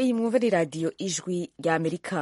iyi mwumva ni radiyo ijwi rya amerika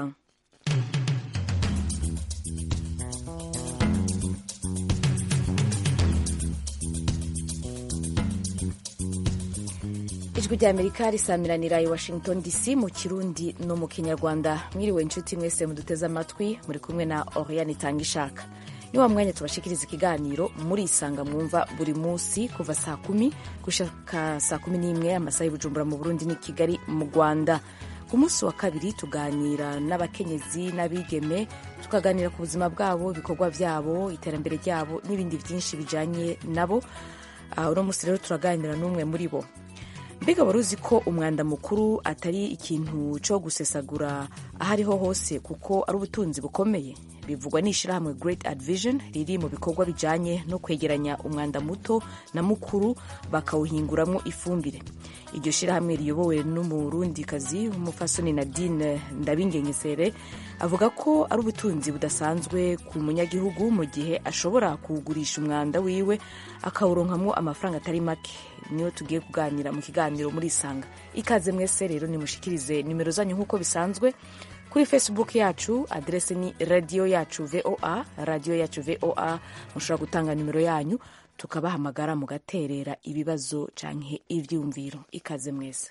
ijwi rya amerika risamiranira i washington dc mu kirundi no mu kinyarwanda mwiriwe inshuti mwese muduteze amatwi muri kumwe na oriane itanga ishaka ni wa mwanya tubashikiriza ikiganiro murisanga mwumva buri munsi kuva saa kumi gushaka saa kumi n'imwe amasaha y'ubujumbura mu burundi n'i kigali mu rwanda ku munsi wa kabiri tuganira n'abakenyezi n'abigeme tukaganira ku buzima bwabo ibikorwa byabo iterambere ryabo n'ibindi byinshi bijyanye nabo uno munsi rero turaganira n'umwe muri bo mbega wari uzi ko umwanda mukuru atari ikintu cyo gusesagura aho ariho hose kuko ari ubutunzi bukomeye bivugwa n'ishyirahamwe Great Advision riri mu bikorwa bijyanye no kwegeranya umwanda muto na mukuru bakawuhinguramo ifumbire iryo shyirahamwe riyobowe n'umurundikazi w'umufasoni Nadine Ndabingenyesere avuga ko ari ubutunzi budasanzwe ku munyagihugu mu gihe ashobora kuwugurisha umwanda wiwe akawuronkamo amafaranga atari make niyo tugiye kuganira mu kiganiro muri isanga ikaze mwese rero nimushikirize nimero zanyu nk'uko bisanzwe kuri facebook yacu aderese ni radiyo yacu voa radiyo yacu voa mushobora gutanga nimero yanyu tukabahamagara mugaterera ibibazo canke ivyumviro ikaze mwese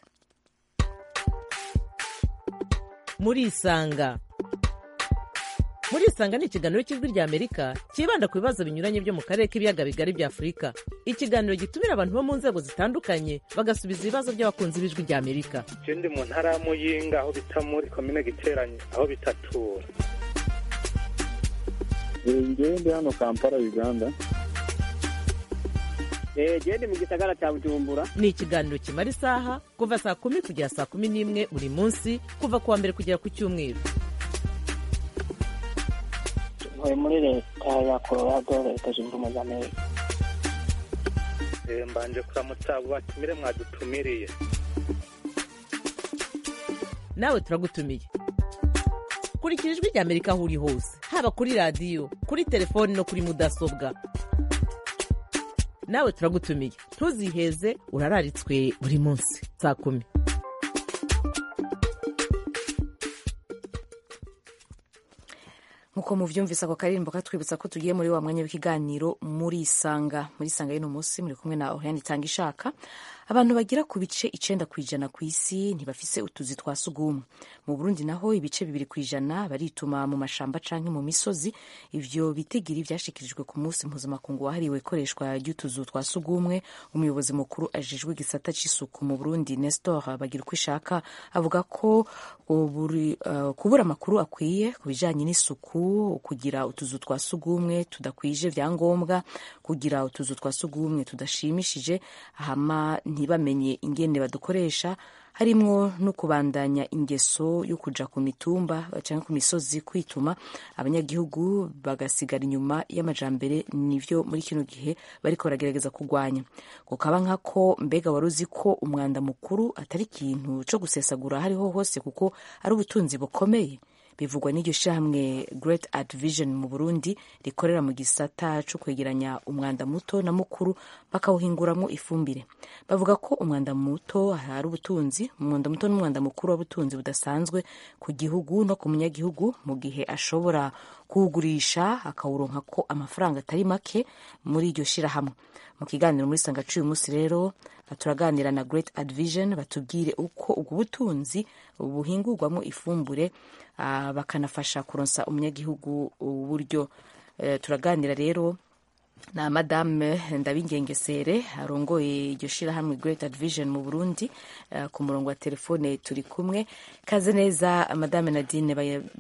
murisanga murisanga ni ikiganiro cy'ijwi rya amerika cyibanda ku bibazo binyuranye byo mu karere k'ibiyaga bigari bya afurika ikiganiro gitumira abantu bo mu nzego zitandukanye bagasubiza ibibazo by'abakunzi b'ijwi rya amerika ndi mu ntara ya muyinga aho bita muri komine giteranye aho bitatura ngewe ndi hano kampala uganda gende mu gisagara cya bujumbura ni ikiganiro kimara isaha kuva saa kumi kugera saa kumi n'imwe buri munsi kuva ku wa mbere kugera ku cyumweru ntuye muri leta ya colorado leta zunze ubumwe za amerika mbanje kuramutsa abo batumire mwadutumiriye nawe turagutumiye kurikira ijwi rya amerika aho uri hose haba kuri radiyo kuri telefoni no kuri mudasobwa nawe turagutumiye ntuziheze urararitswe buri munsi saa kumi nkuko muvyumvise ako karirimbo katwibutsa ko tugiye muri wa mwanya w'ikiganiro muri isanga muri isanga y'uno munsi muri kumwe na Oriane itanga ishaka abantu bagira ku bice icenda ku ijana ku isi ntibafise utuzi twa sugumwe mu burundi naho ibice bibiri ku ijana barituma mu mashamba canke mu misozi ivyo bitigiri vyashikirijwe ku munsi mpuzamakungu wahariwe ikoreshwa ry'utuzu twa sugumwe umuyobozi mukuru ajejwe igisata c'isuku mu burundi nestor bagira uko ishaka avuga ko uburi, uh, kubura amakuru akwiye ku bijanye n'isuku kugira utuzu twa sugumwe tudakwije vyangombwa kugira utuzu twa sugumwe tudashimishije hama ntibamenye ingene badukoresha harimwo no kubandanya ingeso yo kuja ku mitumba cyangwa ku misozi kwituma abanyagihugu bagasigara inyuma y'amajambere nivyo muri kino gihe bariko baragerageza kurwanya kukaba nkako mbega wari uzi ko umwanda mukuru atari ikintu co gusesagura hariho hose kuko ari ubutunzi bukomeye bivugwa n'iryo shyirahamwe Great Advision mu Burundi rikorera mu gisata cyo kwegeranya umwanda muto na mukuru bakawuhinguramo ifumbire bavuga ko umwanda muto hari ubutunzi umwanda muto n'umwanda mukuru w'ubutunzi budasanzwe ku gihugu no ku munyagihugu mu gihe ashobora kuwugurisha akawuronka ko amafaranga atari make muri iryo shyirahamwe mu kiganiro muri sanga uyu munsi rero turaganira na Great Advision batubwire uko ubwo butunzi buhingurwamo ifumbure uh, bakanafasha kuronsa umunyagihugu uburyo uh, turaganira rero na madame ndabingengesere arongoye iryo shirahamwe Great Advision mu Burundi uh, ku murongo wa telefone turi kumwe kaze neza madame Nadine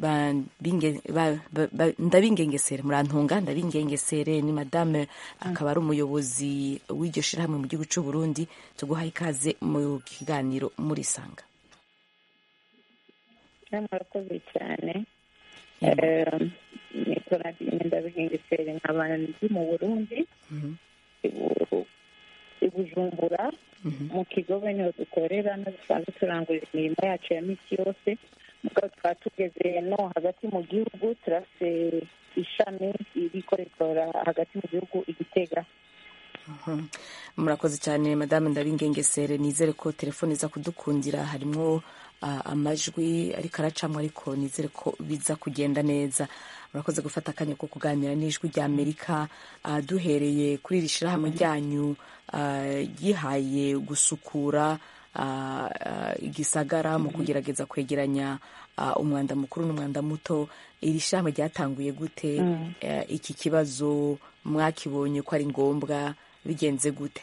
ndabingengesere murantunga ndabingengesere ni madame akaba ari umuyobozi w'iryo shirahamwe mu gihugu cy'u Burundi tuguhaye ikaze mu kiganiro muri sanga murakoze cyane nikora ndabihengesere nkaba ndi mu burundi i bujumbura mu kigobe niho dukorera no dusanzwe turangurira imirimo yacu ya misi yose mugabo tukaba tugeze no hagati mu gihugu turafite ishami ririko rikora hagati mu gihugu igitega murakoze cyane madame ndabingengesere nizere ko telefone iza kudukundira harimo ah, amajwi ariko aracamo ariko nizere ko biza kugenda neza murakoze gufata akanya ko kuganira n'ijwi rya amerika ah, duhereye kuri iri shyirahamwe ryanyu ah, ryihaye gusukura ah, ah, igisagara mu kugerageza kwegeranya ah, umwanda mukuru n'umwanda muto iri shyirahamwe ryatanguye gute Eh, iki kibazo mwakibonye ko ari ngombwa bigenze gute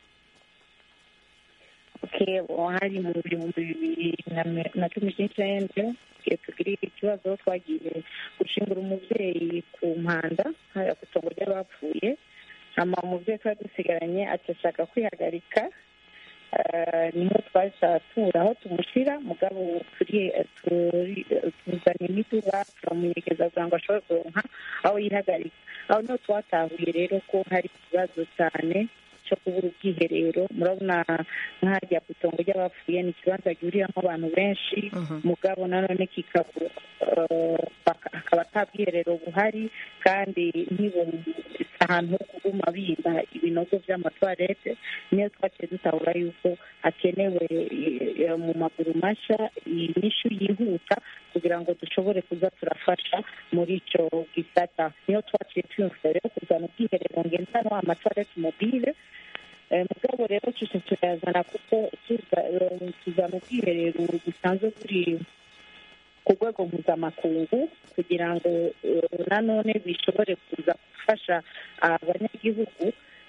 okay hari mu bihumbi bibiri na mi- na cumi n'icyenda igihe tugira ikibazo twagiye gushingura umubyeyi ku mpanda hariya ku itongo ry'abapfuye hama umubyeyi twari dusigaranye atashaka kwihagarika Eh, niho twaca tura aho tumushyira mugabo turi turi- tuzana imiduga turamunyegeza kugira ngo ashobore kuronka aho yihagarika aho niho twatahuye rero ko hari ikibazo cyane cyo kubura ubwiherero murabona nk'ahajya ku itongo ry'abapfuye ni ikibanza gihuriramo abantu benshi mugabo nanone kikaba eh, baka- hakaba ata bwiherero buhari kandi ntibumve ahantu ho kuguma binda ibinogo by'amatwarete niyo twaciye dutahura yuko hakenewe eh, mu maguru mashya inyishu yihuta kugira ngo dushobore kuza turafasha muri icyo gisata niyo twaciye twiyumvira rero kuzana ubwiherero ngendanwa amatwarete mobile Eh, mugabo rero tuje turayazana kuko tuza- eh, tuzana ubwiherero busanzwe buri ku rwego mpuzamakungu kugira ngo eh, nanone bishobore kuza gufasha abanyagihugu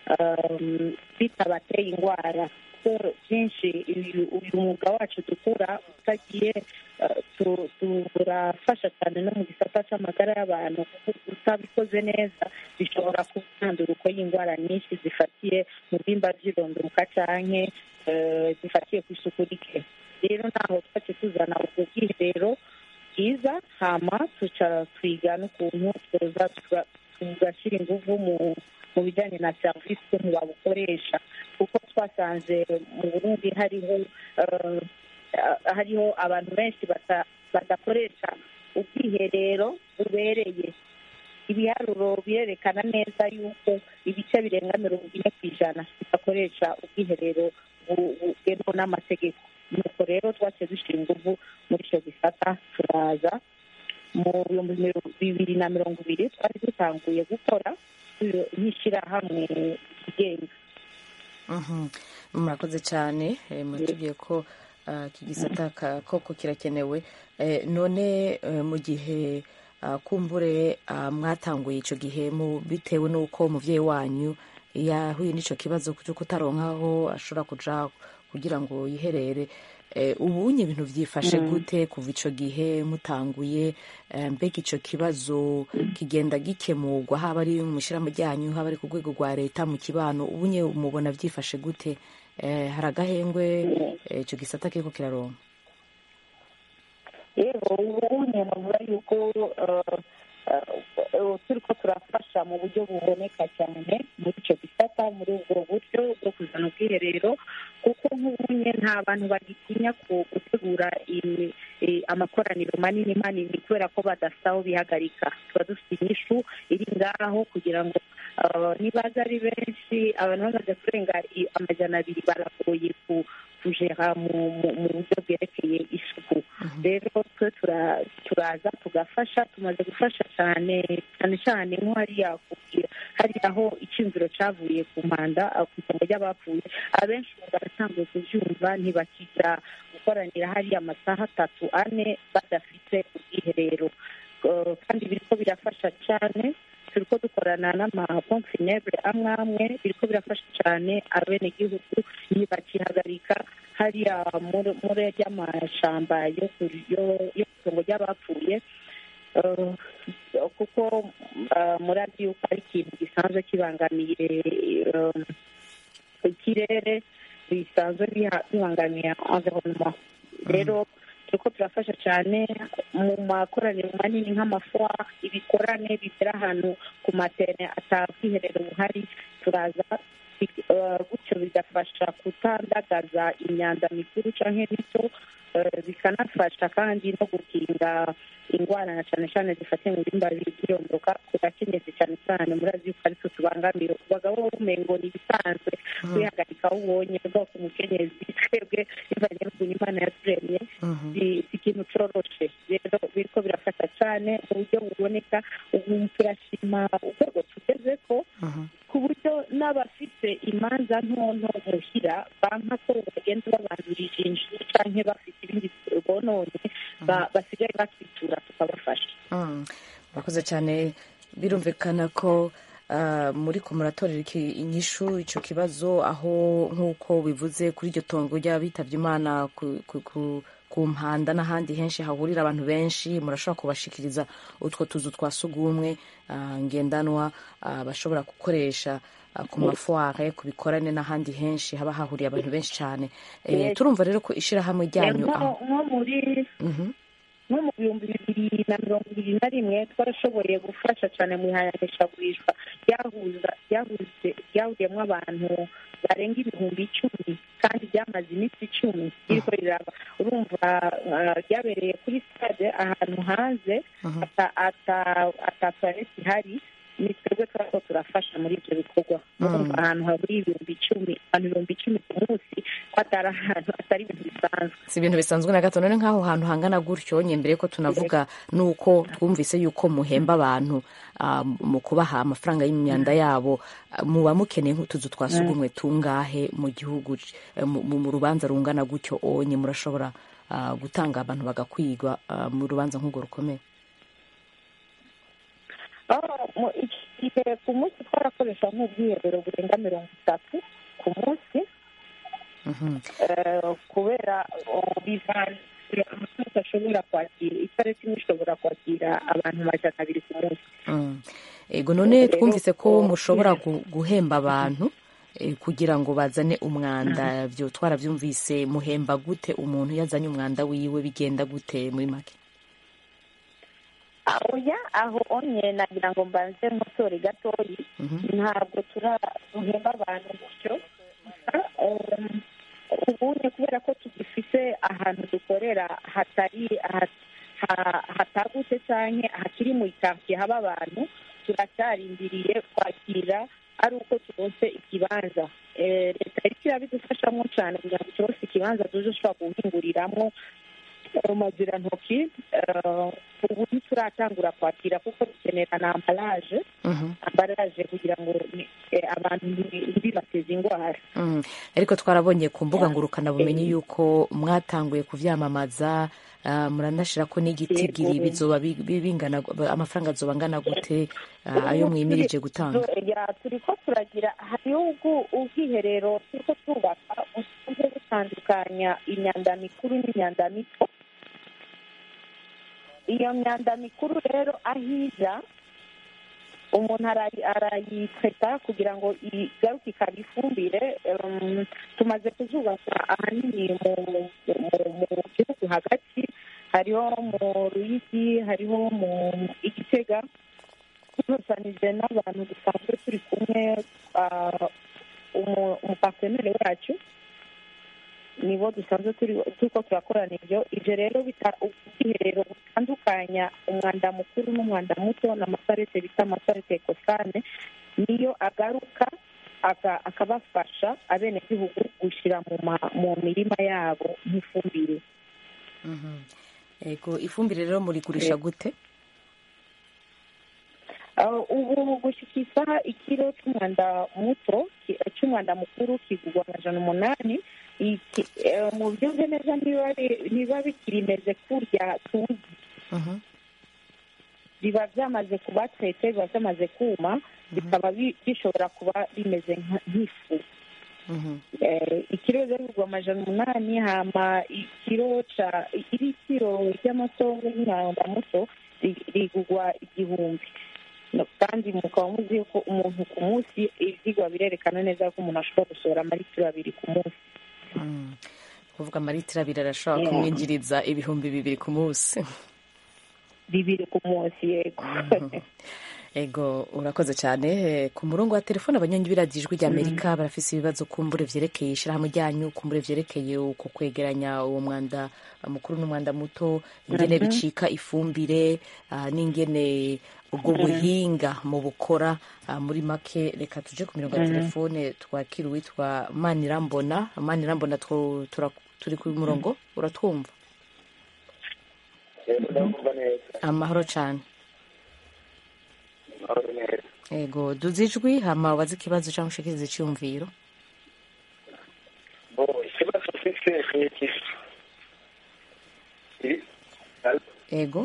um, bitabateye indwara kuko byinshi uyu uyu mwuga wacu dukora utagiye eh, tu- turafasha cyane no mu gisata cy'amagara y'abantu kuko utabikoze neza bishobora kuba intanduruko y'indwara nyinshi zifatiye mu byimba by'irondoruka canke eh, zifatiye ku isuku rike rero ntaho twace tuzana ubwo bwiherero bwiza hama tuca twiga n'ukuntu twoza tuga- tugashyira ingufu mu mu bijyanye na serivisi ukuntu babukoresha kuko twasanze mu burundi hariho eh, hariho abantu benshi bata- badakoresha ubwiherero bubereye ibiharuro birerekana neza yuko ibice birenga mirongo ine ku ijana bidakoresha ubwiherero bu- bugenwa n'amategeko nuko rero twaciye dushyira ingufu muri icyo gisata turaza mu bihumbi mirongo- bibiri na mirongo ibiri twari dutanguye gukora tu- nk'ishyirahamwe ryigenga Mhm. murakoze cyane eh, muratubwiye ko ah, iki gisata ka- koko kirakenewe Eh, none eh, mu gihe ah, kumbure ah, mwatanguye icyo gihe mu bitewe n'uko umubyeyi wanyu yahuye n'icyo kibazo cyo kutaronka aho ashobora kuja kugira ngo yiherere Eh, ubunye ibintu byifashe gute kuva icyo gihe mutanguye eh, mbega icyo kibazo kigenda gikemurwa haba ari mu ishyirahamwe ryanyu haba ari ku rwego rwa leta mu kibano ubunye mubona byifashe gute Eh, hari agahengwe eh, icyo gisata kiriko kiraronka rero ubu navuga yuko eh, eh, turiko turafasha mu buryo buboneka cyane muri icyo gisata muri ubwo buryo bwo kuzana ubwiherero kuko nk'ubunye nta bantu bagitinya ku- gutegura imi- eh, amakoraniro manini manini kubera ko badafite aho bihagarika tuba dufite inyishu iri ngaho kugira ngo eh, nibaza ari benshi abantu bamaze kurenga i- amajana abiri baragoye ku kujera mu mu- mu buryo bwerekeye isuku rero twe tura- turaza tugafasha tumaze gufasha cyane cyane cyane nko hariya ku- hariya aho icyumviro cyavuye ku mpanda aho ku itongo ry'abapfuye abenshi ubu baratangiye kubyumva ntibakijya gukoranira hariya amasaha atatu ane badafite ubwiherero Eh, kandi biriko birafasha cyane turiko dukorana n'amapompe funèbre amwe amwe biriko birafasha cyane abenegihugu ntibakihagarika hariya muri muri ry'amashamba yo ku- yo- yo ku itongo ry'abapfuye Eh, kuko eh, murazi yuko ari ikintu gisanzwe kibangamiye eh, ikirere bisanzwe biha- bibangamiye environnement rero turiko turafasha cyane mu makoraniro manini nk'amafoa ibikorane bigera ahantu ku matene atabwiherero buhari turaza bi- eh, gutyo bigafasha kutandagaza imyanda mikuru canke mito eh, bikanafasha kandi no gukinga indwara na cyane cyane zifatiye mu bimba by'irondoka ku bakenyezi cyane cyane murazi yuko aritwe tubangamira abagabo bumengo ni ibisanzwe kwihagarika aho ubonye bwoko umukenyezi twebwe bivanye n'ukuntu imana yaturemye bi- coroshe rero biriko birafasha cane mu buryo buboneka ubu turashima urwego tugeze ko ku buryo n'abafite imanza ntonto muhira banka ko bagenda babandurije inzu canke bafite ibindi bononye ba- basigaye bakitura tukabafasha Mm. murakoze cyane birumvikana ko ah, muri ko muratorera iki- inyishu icyo kibazo aho nk'uko bivuze kuri iryo tongo ry'abitabye imana ku, ku, ku, ku mpanda n'ahandi henshi hahurira abantu benshi murashobora kubashikiriza utwo tuzu twa sugumwe ah, ngendanwa ah, bashobora gukoresha ah, ku mafoire ku bikorane n'ahandi henshi haba hahuriye abantu benshi cyane Eh, Yes. turumva rero ko ishyirahamwe ryanyu nko aho nko muri Mhm. nko mu bihumbi bibiri na mirongo ibiri na rimwe twarashoboye gufasha cyane mu ihayanishagurishwa ryahuza ryahuze ryahuriyemo abantu barenga ibihumbi icumi kandi ryamaze iminsi icumi ririko riraba urumva ah, ryabereye kuri stade ahantu hanze ata- ata- ata toilette ihari ni twebwe twariko turafasha muri ibyo bikorwa urumva ahantu haburi ibihumbi icumi abantu ibihumbi icumi ku munsi ko atari ahantu atari ibintu bisanzwe si ibintu bisanzwe na gato none nk'aho hantu hangana gutyo nye mbere ko tunavuga nuko twumvise yuko muhemba abantu ah, mu kubaha amafaranga y'imyanda yabo ah, muba mukeneye nk'utuzu twa sugumwe tungahe mu gihugu eh, mu mu- mu rubanza rungana gutyo onye murashobora ah, gutanga abantu bagakwigwa ah, mu rubanza nk'urwo rukomeye Ah, mu- iki gihe ku munsi twarakoresha nk'ubwiherero burenga mirongo itatu ku munsi Mhm. eh, kubera oh, bivanze amasaha ashobora kwakira itariki imwe ishobora kwakira abantu majana abiri ku munsi Mm. ego none Rero, twumvise ko oh, mushobora yeah. gu- guhemba abantu eh, kugira ngo bazane umwanda byo twarabyumvise muhemba gute umuntu yazanye umwanda wiwe bigenda gute muri make oya aho onye nagira ngo mbanze nkosore gatoyi Mhm. ntabwo turaduhemba abantu gutyo gusa um, ubunye kubera ko tugifite ahantu dukorera hatari ha- ha- hatagutse canke hakiri mu ikartiye haba abantu turacyarindiriye kwakira ari uko turonse ikibanza Eh, leta iriko irabidufashamo cane kugira ngo turonse ikibanza tuzoshobora guhinguriramwo mazirantoki eh, ubu ntituratangura kwakira kuko dukenera na ambaraje Mhm. ambaraje kugira ngo ni- eh, abantu ntibi- ntibibateze indwara Mm. ariko twarabonye ku mbuga ngurukanabumenyi yuko mwatanguye kuvyamamaza ah, muranashira ko n'igitigiri Yego. bizoba bi- bi- bingana amafaranga azoba angana gute ah, ayo mwimirije gutanga ya turiko turagira hariho ubwo- ubwiherero turiko twubaka busanzwe butandukanya imyanda mikuru n'imyanda mito iyo myanda mikuru rero ahiza umuntu arayi- arayitreta kugira ngo igaruke ikaba ifumbire um, tumaze kuzubaka ahanini mu mu- mu gihugu hagati hariho mu ruyigi hariho mu igitega turusanije n'abantu dusanzwe turi kumwe ah, umu- umupartenere wacu nibo dusanzwe turi turiko turakorana ivyo ivyo rero bita ubwiherero butandukanya umwanda mukuru n'umwanda muto n'amasarete bita amasarete ekosane niyo agaruka aka- akabafasha abenegihugu gushira mu ma- mu mirima yabo nk'ifumbire Mhm. ego ifumbire rero murigurisha gute Uh, ubu gushika isaha ikiro c'umwanda muto ki- c'umwanda mukuru kigurwa amajana umunani Iki- eh, mu byumve neza niba bi- niba bikirimeze kurya tuzi Mhm. biba byamaze kuba trete biba byamaze kuma bikaba bi- bishobora kuba bimeze nka- nk'ifu Mhm. Eh, ikiro rero bigurwa amajana umunani hama ikiro ca iri kiro ry'amasongo y'umwanda muto ri- rigurwa igihumbi No, kandi mukaba muzi yuko umuntu ku munsi ivyigwa birerekana neza ko umuntu ashobora gusohora amaritiro abiri ku munsi Mm. kuvuga amaritiro abiri arashobora Yeah. kumwinjiriza ibihumbi bibiri ku munsi bibiri ku munsi yego ego urakoze cyane Eh, ku murongo wa telefone abanyonyi b'iradiyo ijwi ry'amerika barafise ibibazo kumbure vyerekeye ishirahamwe ryanyu kumbure vyerekeye uko kwegeranya uwo mwanda mukuru n'umwanda muto ingene bicika ifumbire ah, n'ingene ubwo buhinga mu bukora ah, muri make reka tuje ku mirongo ya telefone twakira uwitwa manirambona manirambona two- tura- turi ku murongo uratwumva yego ndakumva neza amahoro cyane amahoro neza ego duze ijwi hama ubaze ikibazo cyangwa ushikirize icyumviro bo ikibazo mfite ni iki I- ego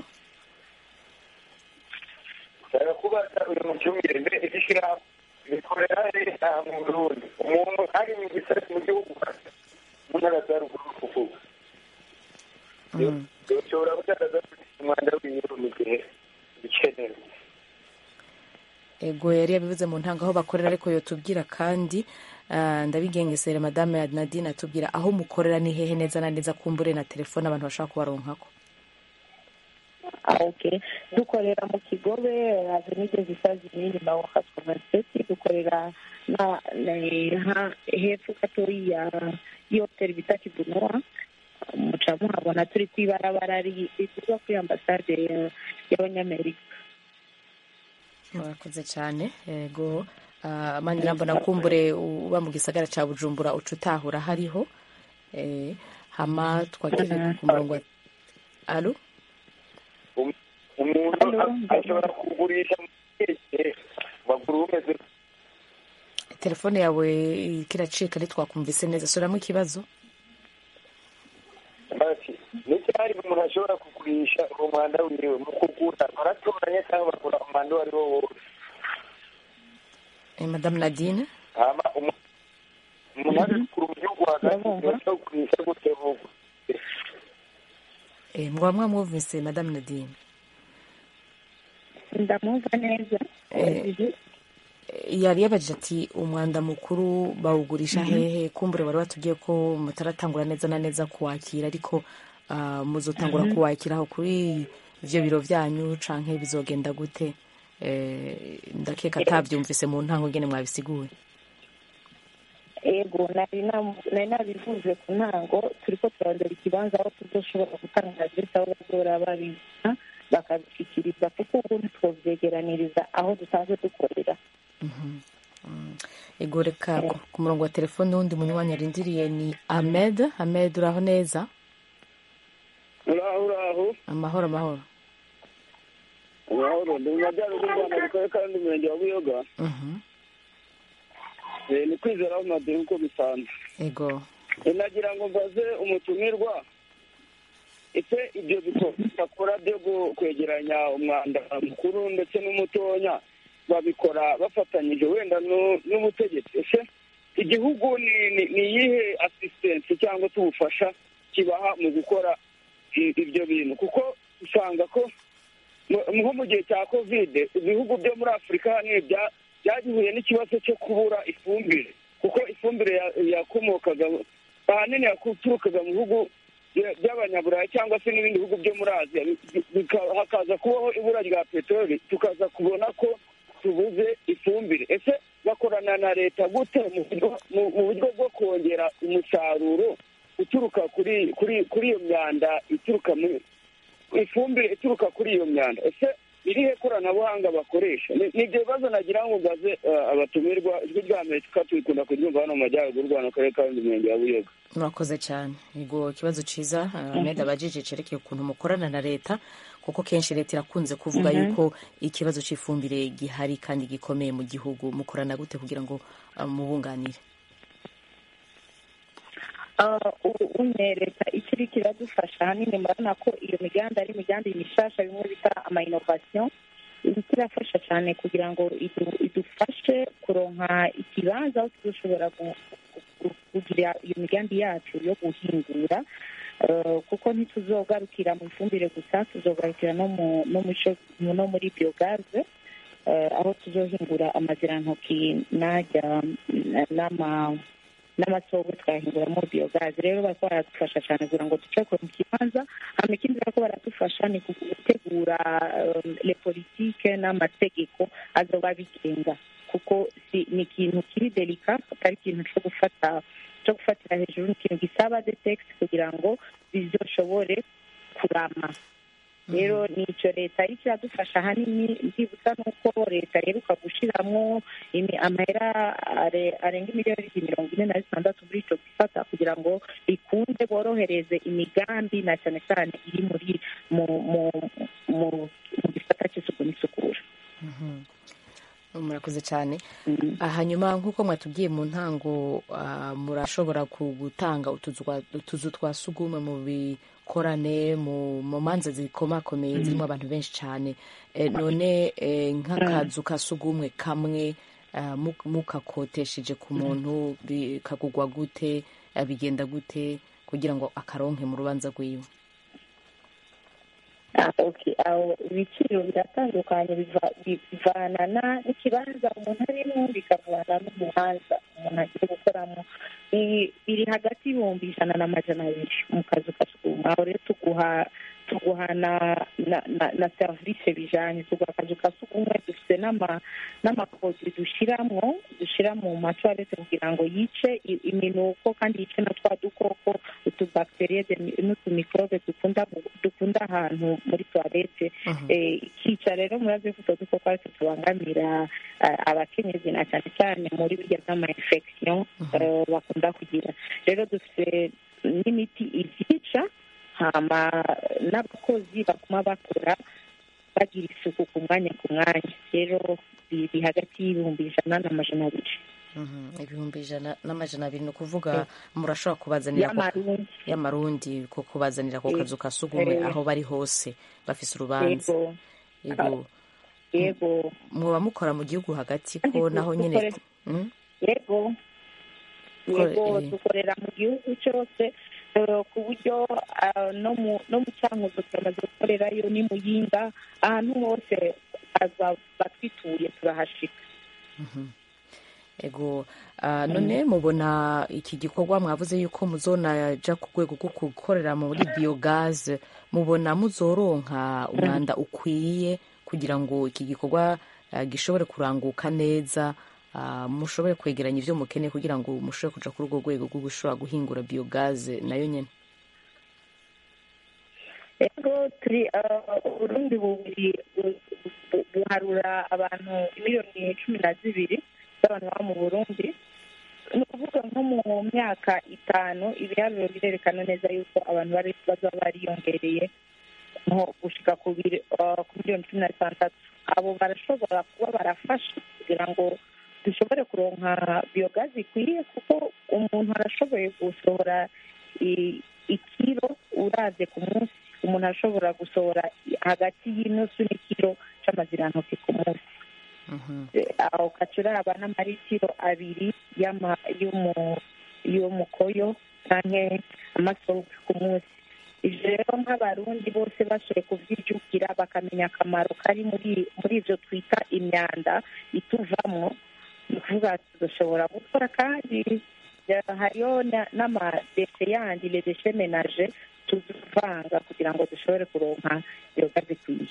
nshaka kubaza uyu mucungire mbe igishyirahamwe bikorera leta mu burundi umuntu ari mu gisate mu gihugu mu ntara za ruguru kuvuga ushobora kugaragaza umwanda w'inyuru mu gihe bikenewe ego yari yabivuze mu ntango aho bakorera ariko yotubwira kandi ah, ndabigengesera madame nadine atubwira aho mukorera ni hehe neza na neza kumbure na telefone abantu bashaka kubaronkako Ah, okay dukorera mu kigobe avenide zisazi n'inyuma wa hasikomaseti dukorera na na- ha- hepfo gatoyi ya y'ihoteli bita kibunoa muca muhabona turi ku ibarabara ri- riva kuri ambasade ya- y'abanyamerika murakoze cyane ego ah, mani nambona kumbure uba mu gisagara cya bujumbura uca utahura hariho eh, hama twakire ku murongo wa alo umuntu a- ashobora kugurisha mu gihe bagura umeze telefone yawe kiracika ntitwakumvise neza suramo ikibazo bati n'icyari umuntu ashobora kugurisha uwo mwanda wiwe mu kugura baratoranya cyangwa bagura umwanda uwo ari wo wose eh, madame nadine hama umu- umuntu aje kugura mu gihugu hagati ashobora kugurisha gute vuba eh, mwaba mwamwumvise madame nadine ndamwumva neza Eh, yari yabajije ati umwanda mukuru bawugurisha hehe kumbure wari watubwiye ko mutaratangura neza na neza kuwakira ariko ah, muzotangura Mhm. kuwakira aho kuri ivyo biro vyanyu canke bizogenda gute Eh, ndakeka atavyumvise mu ntango ngene mwabisiguye ego nari nam- nari nabivuze ku ntango turiko turarondera ikibanza aho tuzoshobora gutanga adresi aho bazora babibona bakabishyikiriza kuko ubu ntitwovyegeraniriza aho dusanzwe dukorera ego reka ku- ku murongo wa telefone wundi munywanyi arindiriye ni amed amed uraho neza uraho uraho amahoro amahoro amahoro ndi mu majyaruguru y'u rwanda mu karere ka Rundi, umurenge wa buyoga Mhm. Eh, ni kwizera mu madini uko bisanzwe ego Eh, nagira ngo mbaze umutumirwa ese ibyo bikorwa bakora byo gu- kwegeranya umwanda mukuru ndetse n'umutonya babikora bafatanyije wenda nu- n'ubutegetsi ese igihugu ni ni- ni iyihe asistensi cyangwa se ubufasha kibaha mu gukora i- ibyo bintu kuko usanga ko mu- nko mu gihe cya kovide ibihugu byo muri afurika ahanini bya- byagihuye n'ikibazo cyo kubura ifumbire kuko ifumbire ya- yakomokaga ahanini yaturukaga mu bihugu bya- by'abanyaburayi cyangwa se n'ibindi bihugu byo muri aziya bi- bika- hakaza kubaho ibura rya peteroli tukaza kubona ko tubuze ifumbire ese bakorana na leta gute mu buryo- mu- mu buryo bwo kongera umusaruro uturuka kuri kuri kuri iyo myanda ituruka muri ifumbire ituruka kuri iyo myanda ese irihe koranabuhanga bakoresha Ni- ni ibyo bibazo nagira ngo mbaze eh, abatumirwa ijwi rya amerika tubikunda kuryumva hano mu majyaruguru y'u rwanda mu karere ka rundi umurenge wa buyoga murakoze cyane yego ikibazo cyiza amed abajije cerekeye ukuntu mukorana na leta kuko kenshi leta irakunze kuvuga Mhm. yuko ikibazo cy'ifumbire gihari kandi gikomeye mu gihugu mukorana gute kugira ngo ah, mubunganire Ah, ubu unye leta icyo iriko iradufasha ahanini murabona ko iyo migambi ari imigambi mishasha bimwe bita ama innovation iriko irafasha cyane kugira ngo idu- idufashe kuronka ikibanza aho tuzoshobora gu- gu- kugira iyo migambi yacu yo guhingura Eh, kuko ntituzogarukira mu ifumbire gusa tuzogarukira no mu no mu ico- no muri biogaze eh, aho tuzohingura amazirantoki n'ajya n'ama n'amasogo twahinguramo biyogazi rero bariko baradufasha cyane kugira ngo duce ku kibanza hama ikindi bariko baradufasha ni ku- gutegura um, le politike n'amategeko azoba bigenga kuko si ni ikintu kiri delika atari ikintu cyo gufata cyo gufatira hejuru ni ikintu gisaba de text kugira ngo bizoshobore kurama rero ni icyo leta iriko iradufasha ahanini ndibutsa nuko leta iheruka gushiramwo imi- amahera are- arenga miliyoni mirongo ine na zitandatu muri ico gisata kugira ngo bikunde borohereze imigambi na cyane cyane iri muri mu mu mu mu gisata cy'isuku n'isukura murakoze cyane Ah, hanyuma nk'uko mwatubwiye mu ntango ah, murashobora ku- gutanga utuzu twa- utuzu twa sugumwe mu bikorane mu mu manza zikomakomeye zirimo abantu benshi cyane Eh, none eh, nk'akazu ka sugumwe kamwe ah, mu- mukakotesheje ku muntu bi- kagugwa gute ah, bigenda gute kugira ngo akaronke mu rubanza rwiwe Ah, okay aho ibiciro biratandukanye biva- bi- bivana na- n'ikibanza umuntu arimo bikavana n'umuhanda umuntu agiye gukoramo Bi- biri hagati y'ibihumbi ijana n'amajana abiri mu kazu ka sugumwe aho rero tuguha tuguha na na na, na serivisi bijanye tuguha akazu ka sugumwe dufite n'ama n'amaproduit dushiramwo dushira mu matwarete kugira ngo yice i- iminuko kandi yice na twa dukoko utubakteriye n'utumikrobe dukunda mu- dukunda ahantu muri toilette Eh, ikica rero murazi ko utwo dukoko aritwo tubangamira eh, abakenyezi na cyane cyane muri birya by'ama infection eh, bakunda kugira rero dufite n'imiti ivyica hama n'abakozi baguma bakora bagira isuku ku mwanya ku mwanya rero biri hagati y'ibihumbi ijana n'amajana abiri Mhm, ibihumbi ijana n'amajana abiri ni ukuvuga murashobora kubazanira ako- y'amarundi y'amarundi ko kubazanira ku Eh, kazu ka sugumwe eh. aho bari hose bafise urubanza yego yego yego muba mukora mu gihugu hagati Kandi ko tu- naho nyine dukore- Mm? yego Ko- yego eh. dukorera mu gihugu cyose eh, ku buryo ah, no mu no mu cyankuzo turamaze gukorerayo ni muyinga ahantu hose baza- batwituye turahashika ego ah, none mubona iki gikorwa mwavuze yuko muzonaja ku rwego rwo gukorera muri biogaze mubona muzoronka umwanda ukwiye kugira ngo iki gikorwa ah, gishobore kuranguka neza ah, mushobore kwegeranya ivyo mukeneye kugira ngo mushobore kuja kuri urwo rwego rwo gushobora guhingura biogaze nayo nyene rero turi ah, uburundi bubiri bu- bu- buharura abantu miliyoni cumi na zibiri z'abantu baba mu burundi ni ukuvuga nko mu myaka itanu ibiharuro birerekana neza yuko abantu bari bazaba bariyongereye nko gushika ku biri- ah, ku miliyoni cumi na zitandatu abo barashobora kuba barafasha kugira ngo dushobore kuronka biyogazi ikwiye kuko umuntu arashoboye gusohora i- ikiro uravye ku munsi umuntu arashobora gusohora hagati y'inusu n'ikiro c'amazirantoki ku munsi Eh, aho ukaca uraba n'amaritiro abiri y'ama- y'umu- y'umukoyo canke amasoke ku munsi ivyo rero nk'abarundi bose bashoboye kuvyijukira bakamenya akamaro kari muri muri ivyo twita imyanda ituvamwo ni ukuvuga dushobora gukora kandi eh, hariyo na- n'amadeshe yandi les déchets ménagers tuzivanga kugira ngo dushobore kuronka yoga zikwiye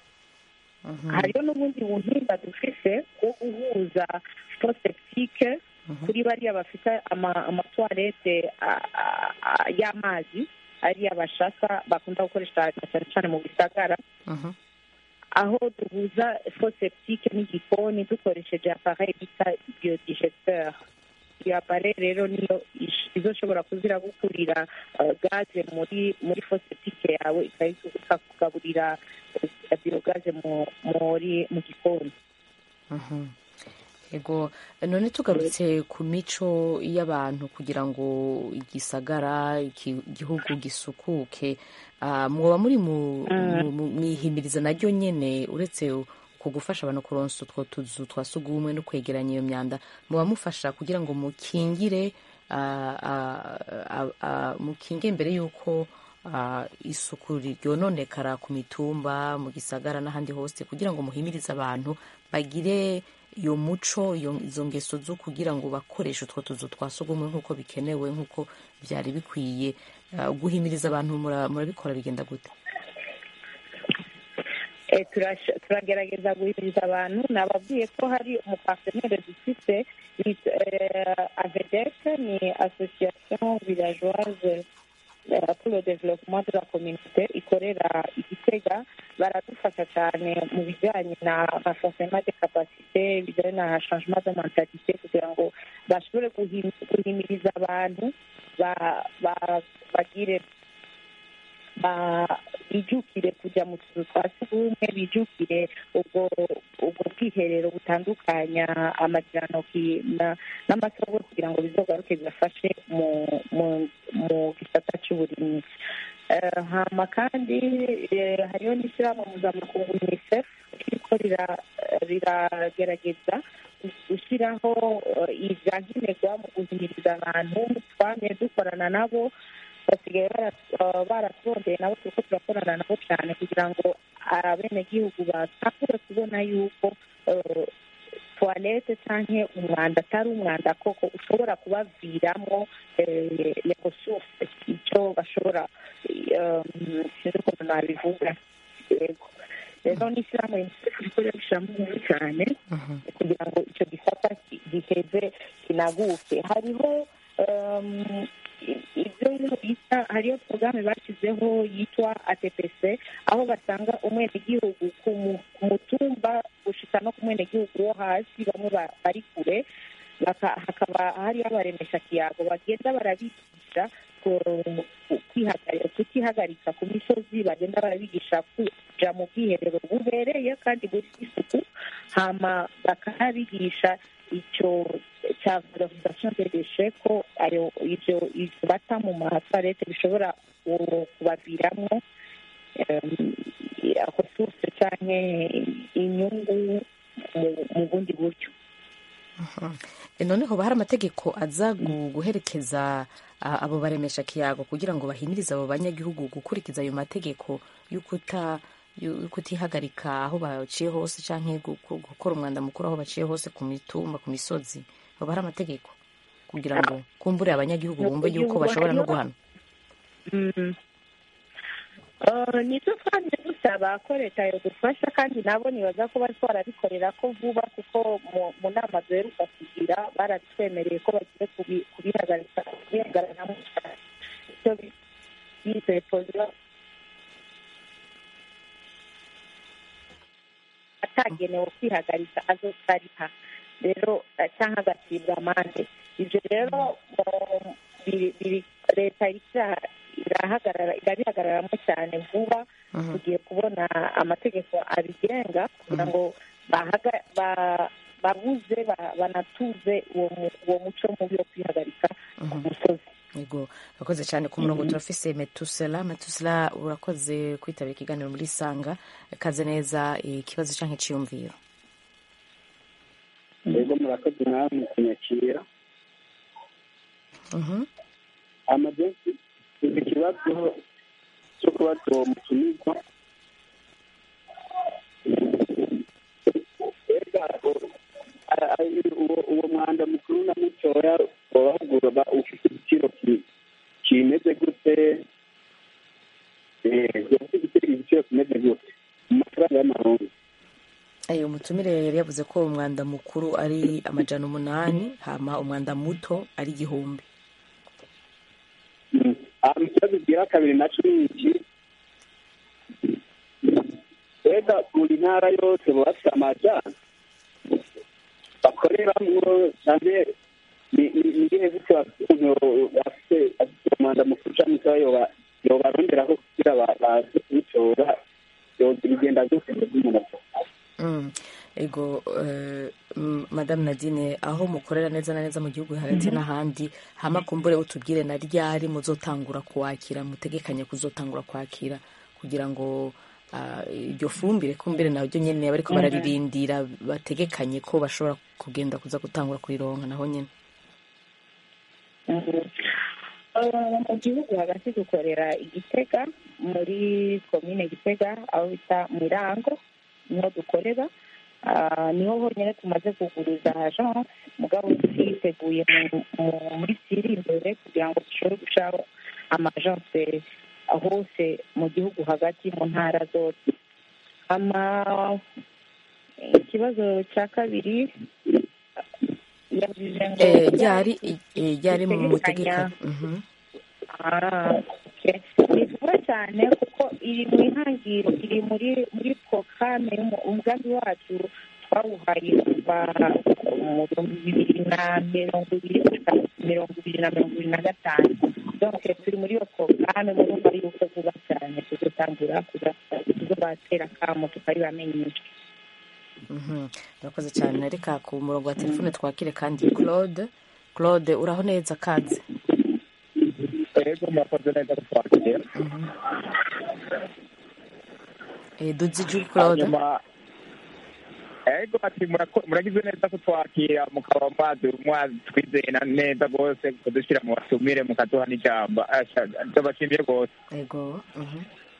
hariyo n'ubundi buhinga dufise bwo guhuza foseptike kuri bariya bafite ama- amatwarete a- a- a- y'amazi ariya bashaka bakunda gukoresha cyane cyane mu bisagara aho duhuza foseptike n'igikoni dukoresheje apareye bita biodigesteur iyo apareye rero niyo ish- izoshobora kuzira gukurira uh, gaze muri muri foseptike yawe ikayi- ikakugaburira uh, biogaze mu muri mu gikoni Mhm. ego none tugarutse ku mico y'abantu kugira ngo igisagara iki- igihugu gisukuke ah, mwoba muri mu mu- mu- mwihimiriza naryo nyene uretse ku gufasha abantu kuronsa utwo tuzu twa sugumwe no kwegeranya iyo myanda muba mufasha kugira ngo mukingire ah, ah, ah, ah, mukinge mbere y'uko ah, isuku ryononekara ku mitumba mu gisagara n'ahandi hose kugira ngo muhimirize abantu bagire iyo muco iyo- izo ngeso zo kugira ngo bakoreshe utwo tuzu twa sugumwe nk'uko bikenewe nk'uko byari bikwiye Ah, guhimiriza abantu mura- murabikora bigenda gute Eh, turasha- turagerageza guhimiriza abantu nababwiye ko hari umupartenere dufite bita, eh, avedec ni association villageoise eh, pour le développement de la communauté ikorera igitega baradufasha cyane mu bijyanye na renforcement de capacité bijyanye na changement de mentalité kugira ngo bashobore guhim- guhimiriza abantu ba- ba- bagire ba- bijukire kujya mu tuzu twa sugumwe bijukire ubwo ubwo bwiherero butandukanya amajyanoki n'amasabwe kugira ngo bizogaruke bibafashe mu mu mu gisata cy'uburimyi hama kandi hariho n'ishyirahamwe mpuzamakungu unicef ririko riragerageza gushyiraho ibyankenerwa mu guhimiriza abantu twamye dukorana nabo basigaye baratwondeye nabo turiko turakorana nabo cyane kugira ngo abenegihugu batangure kubona yuko tuwarete cyangwa umwanda atari umwanda koko ushobora kubaviramo resource icyo bashobora sinzi ukuntu nabivuga yego rero n'ishyirahamwe unicef riko rirabishyiramo ingufu cyane kugira ngo icyo gisata giheze kinaguke hariho ibyo bita hariyo porogaramu bashyizeho yitwa atpc aho basanga umwenegihugu ku mutumba gushika no ku mwenegihugu wo hasi bamwe bari kure hakaba hariyo abaremesha kiyago bagenda barabigisha kutihagarika ku misozi bagenda barabigisha kuja mu bwiherero bubereye kandi buri isuku hama bakanabigisha icyo cya valorisation de déchets ko ayo ibyo bata mu matwarete bishobora kubaviramo resource canke inyungu mu bundi buryo noneho hari amategeko aza guherekeza abo baremesha kiyago kugira ngo bahimirize abo banyagihugu gukurikiza ayo mategeko y'ukuta kutihagarika aho baciye hose cyangwa gukora umwanda mukuru aho baciye hose ku mitumba ku misozi haba hari amategeko kugira ngo kumbure abanyagihugu bumve yuko bashobora no guhana nibyo kandi dusaba ko leta yadufasha kandi nabo nibaza ko bari barabikorera ko vuba kuko mu nama duheruka kugira baratwemereye ko bagiye kubihagarika kubihagararamo icyo bise pozisiyo atagenewe kwihagarika azotariha rero cyangwa agacibwa amande ibyo rero leta irahagarara irabihagararamo cyane vuba tugiye kubona amategeko abigenga kugira ngo babuze banatuze uwo muco mubi wo kwihagarika ku musozi yego urakoze cyane ku murongo turafise metusela metusela urakoze kwitabira ikiganiro muri sanga kaze neza ikibazo cyangwa icyiyumviro yego murakoze namwe kunyakira amadensi ni ikibazo cyo kuba tuwo mutumirwa uwo mwanda mukuru na mutoya wabahugura ufite igiciro kimeze gute ufite igiciro kimeze gute mu mafaranga y'amahanga ayo umutumire yari yavuze ko umwanda mukuru ari amajana umunani hama umwanda muto ari igihumbi mu kibazo gira kabiri na cumi iki mbega buri ntara yose baba bafite amajyana bakoreramo cyane ni igihe zose bafite umwanda mukuru cyangwa se yobaronderaho kugira baze kubitora bigenda byose by'umuntu ego madamu nadine aho mukorera neza na neza mu gihugu hagati n'ahandi hama kumbure utubwire na ryari muzotangura kuwakira mutegekanye kuzotangura kwakira kugira ngo iryo fumbire kumbire naryo nyine bariko bararirindira bategekanye ko bashobora kugenda kuza gutangura kurironka naho nyine mu gihugu hagati dukorera igitega muri komine gitega aho bita mirango niho dukorera niho honyine tumaze kuguruza agence mugabo twiteguye muri siri imbere kugira ngo dushobore gushaho amagence hose mu gihugu hagati mu ntara zose ikibazo cya kabiri yavuze ngo ryari ryari mu mutegeka ni vuba cyane kuko iri mu ihangiro iri muri muri porogaramu umugambi wacu twawuhaye kuva mu bihumbi bibiri na mirongo ibiri mirongo ibiri na mirongo ibiri na gatanu donc turi muri iyo porogaramu murumva yuko vuba cyane tuzotangura tuzobatera akamo tukabibamenyesha Mhm. murakoze cyane reka ku murongo wa telefone twakire kandi claude claude uraho neza kaze ego murakoze neza kutwakira Eh, duziju claude hanyuma ego ati murako- muragize neza kutwakira mukaba mwazi mwazi twizeye na neza rwose kudushyira mu batumire mukaduha n'ijambo Asha, ndabashimiye rwose ego mhm.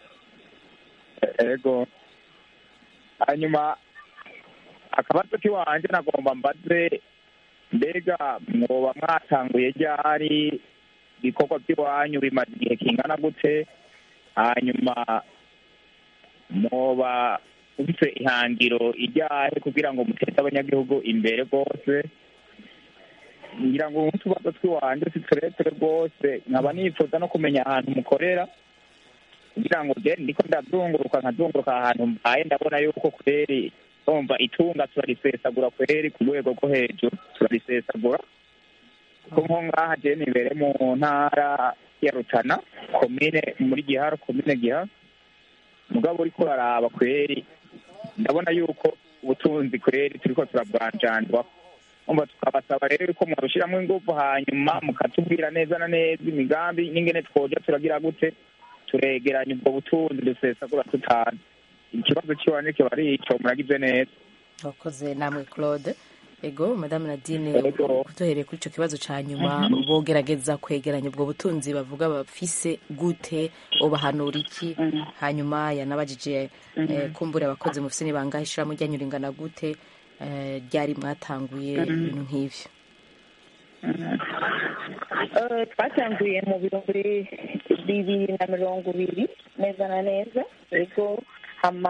ego hanyuma akabazo k'iwanje nagomba mbaze mbega mwoba mwatanguye ryari ibikorwa by'iwanyu bimaze igihe kingana gute hanyuma mwoba ufite ihangiro iryahe kugira ngo muteze abanyagihugu imbere rwose ngira ngo utubazo tw'iwanje si tureture rwose nkaba nifuza no kumenya ahantu mukorera kugira ngo je ndiko ndazunguruka nkazunguruka ahantu mbaye ndabona yuko kweri umva itunga turarisesagura kweri ku rwego rwo hejuru turarisesagura kuko nko ngaha je nibere mu ntara ya rutana komine muri giharo komine giharo mugabo uriko uraraba kweri ndabona yuko ubutunzi kweri turiko turabwanjandwa umva tukabasaba rero yuko mwarushiramwo inguvu hanyuma mukatubwira neza na neza imigambi n'ingene twoja turagira gute turegeranya ubwo butunzi dusesagura tutazi ikibazo kiwanje kiba ari ico muragize neza murakoze namwe claude ego madame nadine kuduhereye kuri icyo kibazo cya nyuma bogerageza kwegeranya ubwo butunzi bavuga bafise gute ubahanura iki hanyuma yanabajije eh, kumbura abakozi mufise ni bangahe ishirahamwe ryanyu ringana gute eh, ryari mwatanguye ibintu nk'ivyo Eh, twatanguye mu bihumbi bibiri na mirongo ibiri neza na neza ego hama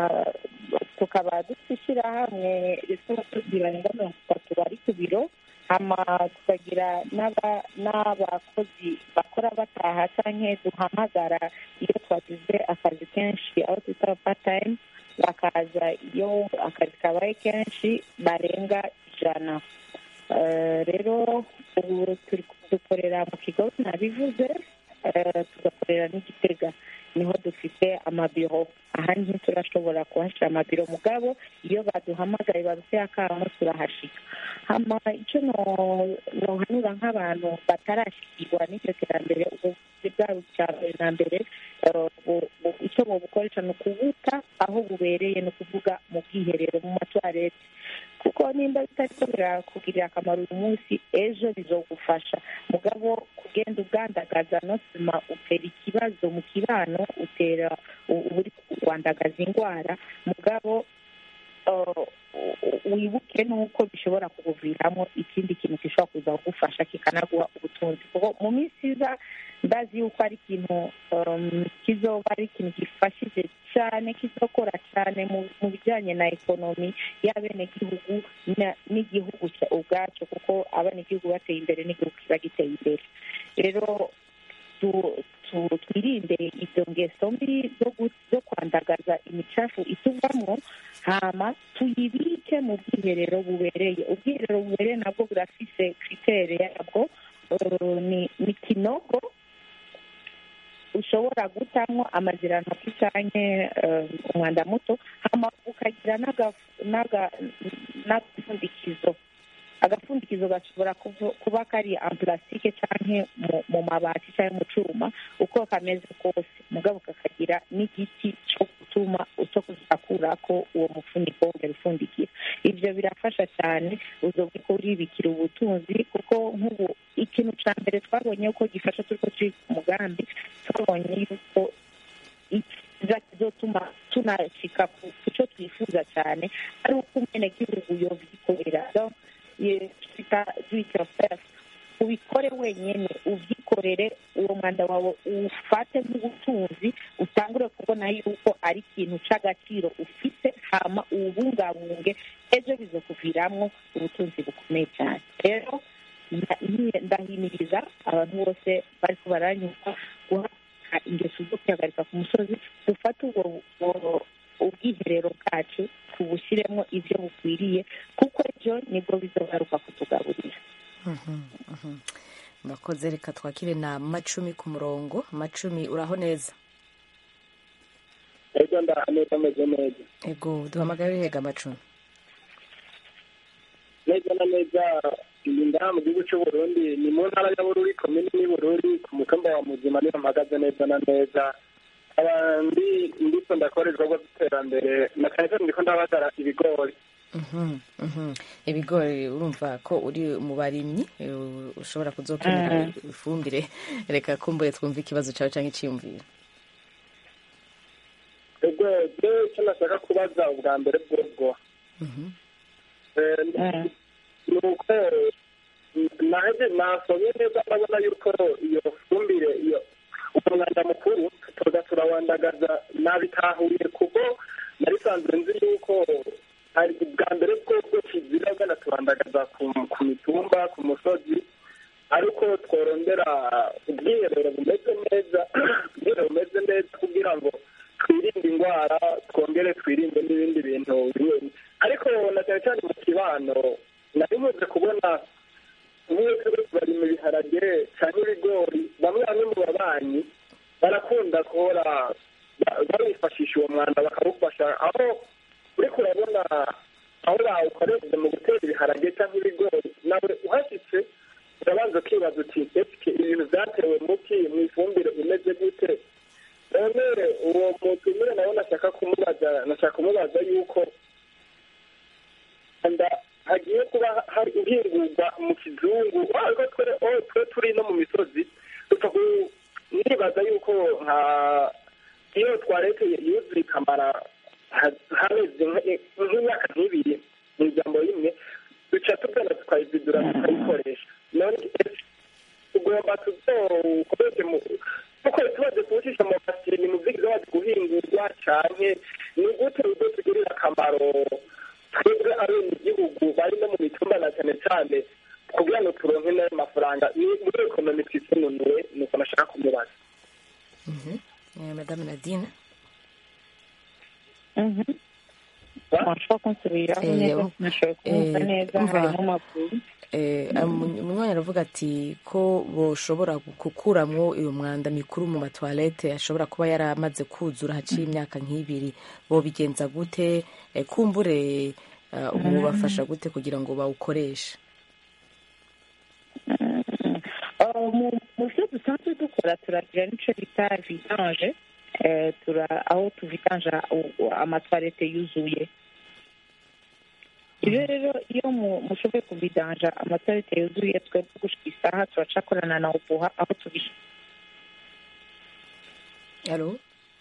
tukaba dufite ishyirahamwe rifite abakozi barenga mirongo itatu bari ku biro hama tukagira n'aba- n'abakozi bakora bataha canke duhamagara iyo twagize akazi kenshi aho twita part-time bakaza iyo akazi kabaye kenshi barenga ijana Eh, rero ubu turi dukorera mu kigo nabivuze eh, tugakorera n'igitega niho dufite amabiro ahandi turashobora kuhashyira amabiro mugabo iyo baduhamagaye baduteye akamo turahashika hama icyo no- nohanura nk'abantu batarashikirwa n'iryo terambere ubuvuzi bwabo cya mbere na mbere eh, bu- bu- icyo bubukoresha ni ukubuta aho bubereye ni ukuvuga mu bwiherero mu matuwarete kuko nimba bitariko birakugirira akamaro uyu munsi ejo bizogufasha mugabo kugenda ugandagaza no sima utera ikibazo mu kibano utera u- uba uri wandagaza indwara mugabo uh, wibuke n'uko bishobora kukuviramo ikindi kintu gishobora kuza kugufasha kikanaguha ubutunzi kuko mu minsi iza ndazi yuko ari ikintu um, kizoba ari ikintu gifashije cyane kizokora cyane mu mu bijyanye na ekonomi y'abenegihugu na- n'igihugu cya- ubwacyo kuko abenegihugu bateye imbere n'igihugu kiba giteye imbere rero tu- tu- twirinde izo ngeso mbi zo gu- zo kwandagaza imicafu ituvamo hama tuyibike mu bwiherero bubereye ubwiherero bubereye nabwo burafise kritere yabwo eh, ni ni kinogo ushobora gutamwo amazirantoki canke eh, umwanda muto hama ukagira n'aga- n'aga- n'agapfundikizo agapfundikizo gashobora kuvu- kuba kari en plastique canke mu- mu mabati canke mu cuma uko kameze kose mugabo kakagira n'igiti co gutuma cyo kuzakurako uwo mufuniko wongera ufundikira ivyo birafasha cyane uzobwe ko uribikira ubutunzi kuko nk'ubu ikintu ca mbere twabonye ko gifasha turiko turi ku mugambi twabonye yuko ikiza kizotuma tunashika ku cyo twifuza cyane ari uko umwenegihugu yovyikorera Donc, ye- twita do it yourself ubikore wenyine ubyikorere uwo mwanda wawe ufate nk'ubutunzi utangure kubona yuko ari ikintu c'agaciro ufite hama uwubungabunge ejo bizokuviramwo ubutunzi bukomeye cyane rero nda- nyi- ndahimiriza abantu bose bariko baranyumva guhagarika ingeso zo kwihagarika ku musozi dufate ubwo ubwo- ubwiherero bwacu tubushyiremo ibyo bukwiriye kuko ejo nibwo bizogaruka kutugaburira urakoze reka twakire na macumi ku murongo macumi uraho neza ejo neza ameze neza ego duhamagare hega macumi neza na neza iyi ndaha mu gihugu cy'u Burundi ni mu ntara ya Bururi komini ni Bururi ku mukamba wa muzima niyo mpagaze neza na neza aba ndi ndiko ndakora ibikorwa by'iterambere na cyane cyane ndiko ndabagara ibigori Mhm, mhm. ibigori urumva ko uri mu barimyi eh, ushobora kuzokenera ifumbire reka kumbuye twumve ikibazo cyawe cyangwa icyiyumviro ubwo byo icyo nashaka kubaza ubwa mbere bwobwo Mhm. Eh, ni uko naje nasomye neza ndabona yuko iyo fumbire iyo umwanda mukuru tuza turawandagaza nabitahuye kuko nari sanzwe nzi yuko hari ubwa mbere bwobwo kizira bwana turandagaza ku ku mitumba ku musozi ariko tworondera ubwiherero bumeze neza ubwiherero bumeze neza kugira ngo twirinde indwara twongere twirinde n'ibindi bintu bimwe ariko na cyane cyane mu kibano nari nkunze kubona nk'iyo turi barima ibiharage cyangwa ibigori bamwe bamwe mu babanyi barakunda guhora ba- barifashisha uwo mwanda bakawufasha aho uriko urabona aho bawukoresheje mu gutera ibiharage cyangwa ibigori nawe uhashyitse urabanza ukibaza uti ese ibintu byatewe muki mu ifumbire imeze gute none uwo mutumire nawe nashaka kumubaza nashaka kumubaza yuko nda hagiye kuba hari uhingurwa mu kizungu ariko twe oh, twe turi no mu misozi dupfa ku- nibaza yuko nka iyo twarekeye yuzuye ikamara ha- hameze nk- nk'imyaka nk'ibiri mu ijambo rimwe duca tugana tukayizidura tukayikoresha none ese tugomba tuzokoreshe mu kuko tubaze kuwucisha mu masini mu vyigiza wazi guhingurwa canke ni gute uzotugirira akamaro twebwe abenegihugu bari no mu mitumba na cyane cyane kugira ngo turonke n'ayo mafaranga ni muri ekonomi twisununuwe nuko nashaka kumubaza Mhm. Eh, madame nadine washobora kunsubiriraho Eh, neza um- nashoboye kumva eh, neza umva. harimo amakuru Eh, umu- umunywanyi aravuga ati ko boshobora gukuramwo uyu mwanda mikuru mu matwarete ashobora kuba yaramaze kuzura haciye imyaka nk'ibiri bobigenza gute Eh, kumbure eh, mubafasha gute kugira ngo bawukoreshe Uh, mu mu byo dusanzwe dukora turagira n'icyo bita vidange eh, tura aho tuvidanja amatwarete yuzuye ibyo rero iyo mu- mushoboye kuvidanja amatwarete yuzuye twebwe gushika isaha turacakorana na ubuha aho tubishyira alo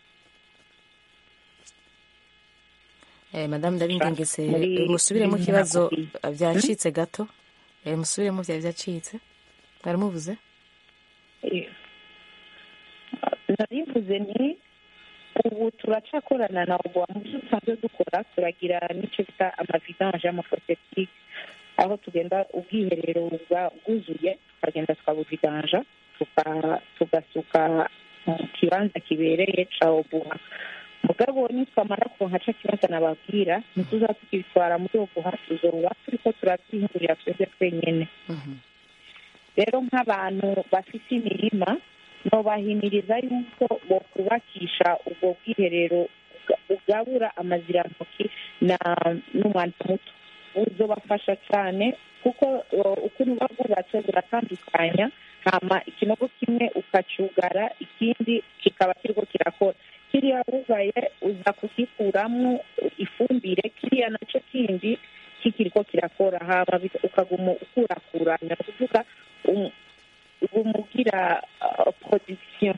Eh, madame ndabingengese Muri- eh, musubiremo muri ikibazo Nyakubahwa. eh, byacitse gato Eh, musubiremo byari byacitse mwari muvuze narivuze nti ubu turacakorana na ubu mu byo dusanzwe dukora turagira n'icyo bita amavidange y'amafosetike aho tugenda ubwiherero bwa- bwuzuye tukagenda tukabuvidanja tuka- tugasuka mu kibanza kibereye ca obuha mugabo nitwamara kuronka ca kibanza nababwira ntituza tukibitwara muri obuha tuzoba turiko turabyihindurira twebwe twenyene rero nk'abantu bafite imirima nobahimiriza yuko bokubakisha ubwo bwiherero buga- bugabura amazirantoki na n'umwanda muto buzobafasha cyane kuko uh, ukuntu buba bwubatse buratandukanya hama ikinogo kimwe ukacyugara ikindi kikaba kiriko kirakora kiriya wugaye uza kugikuramwo ifumbire kiriya nacyo kindi kikiriko kirakora hama bika- ukaguma ukurakuranya ni ukuvuga um- bumugira uh, production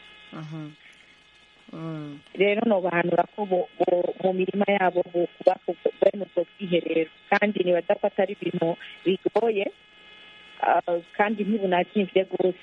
rero nobahanura ko bo- bo- mu mirima yabo bokuba bene ubwo bwiherero kandi nibaza ko atari ibintu bigoye uh, kandi ntibunazimvye rwose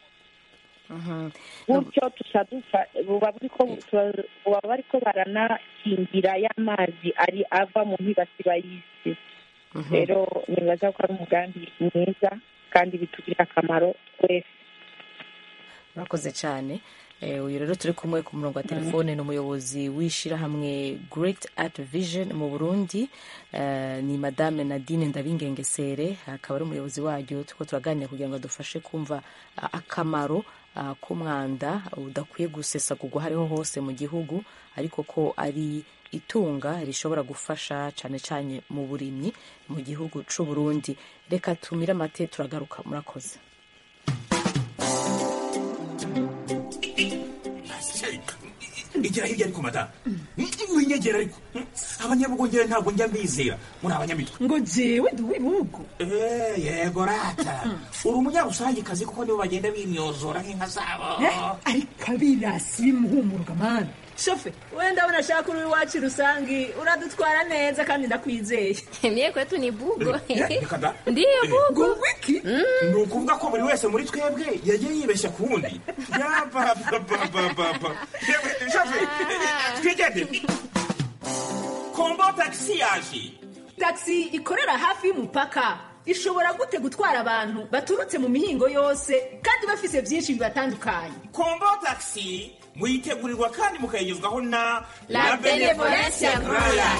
gutyo tuca dufa buba buriko tuba- buba bariko baranakingira y'amazi ari ava mu ntibasiba y'isi rero nibaza ko ari umugambi mwiza kandi bitugirira akamaro twese murakoze cyane Eh, uyu rero turi kumwe ku murongo wa telefone ni umuyobozi w'ishyirahamwe great art vision mu burundi Eh, ni madame nadine ndabingengesere akaba ari umuyobozi waryo turiko turaganira kugira ngo adufashe kumva ah, akamaro ah, k'umwanda udakwiye gusesagurwa hariho hose mu gihugu ariko ko ari itunga rishobora gufasha cyane cyane mu burimyi mu gihugu c'u Burundi reka tumire amate turagaruka murakoze igira hirya ariko madamu winyegera ariko abanyabugongera ntabwo njya mbizera muri abanyamitwe ngo jewe ndi uw'ibihugu Eh, yego rata uri umunyarusangikazi kuko nibo bagenda bimyozora nk'inka zabo ariko abirasi bimuhumuruka mani shofe we ndabona ashaka uri iwacu rusangi uradutwara neza kandi ndakwizeye Mie kwetu ni bugo. Eh, reka da. Ndiyo bugo. ngo wiki ni ukuvuga ko buri wese muri twebwe yagiye yibeshya ku wundi yabababababa yewe shafe twigende kombo tagisi yaje taxi ikorera hafi y'umupaka ishobora gute gutwara abantu baturutse mu mihingo yose kandi bafise byinshi bibatandukanye kombo tagisi muyitegurirwa kandi mukayigezwaho na La Benevolencia Royal.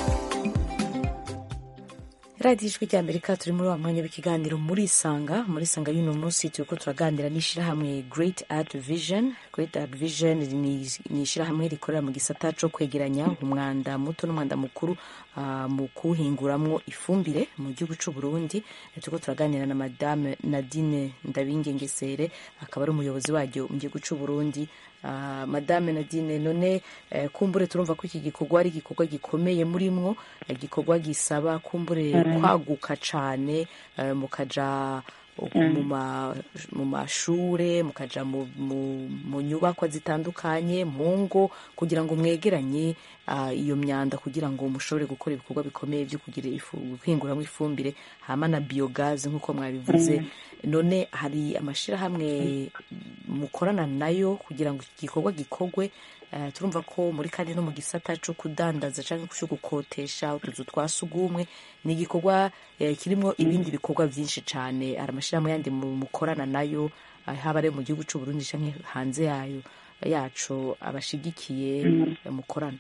radiyo ijwi rya amerika turi muri wa mwanya w'ikiganiro muri isanga muri isanga y'uno munsi turi ko turaganira n'ishyirahamwe great art vision great art vision ni ni ishyirahamwe rikorera mu gisata cyo kwegeranya umwanda muto n'umwanda mukuru ah, mu kuwuhinguramwo ifumbire mu gihugu cy'u burundi turi ko turaganira na madame nadine ndabingengesere akaba ari umuyobozi waryo mu gihugu cy'u burundi Ah, madame nadine none eh, kumbure turumva ko iki gikorwa ari igikorwa gikomeye murimwo eh, igikorwa gisaba kumbure kwaguka cane eh, mukaja mu ma- mu mashure mukaja mu, mu, mu nyubakwa zitandukanye mu ngo kugira ngo mwegeranye ah, iyo myanda kugira ngo mushobore gukora ibikorwa bikomeye byo kugira ifu guhinguramo ifumbire hama na biogaze nk'uko mwabivuze none hari amashirahamwe mukorana nayo kugira ngo iki gikorwa gikorwe Eh, turumva ko muri kandi no mu gisata cyo kudandaza cyangwa cyo gukotesha utuzu twa sugumwe ni igikorwa eh, kirimo ibindi bikorwa byinshi cyane hari amashyirahamwe yandi mu- mukorana nayo eh, haba ari mu gihugu cy'u Burundi cyangwa hanze yayo yacu abashigikiye eh, mukorana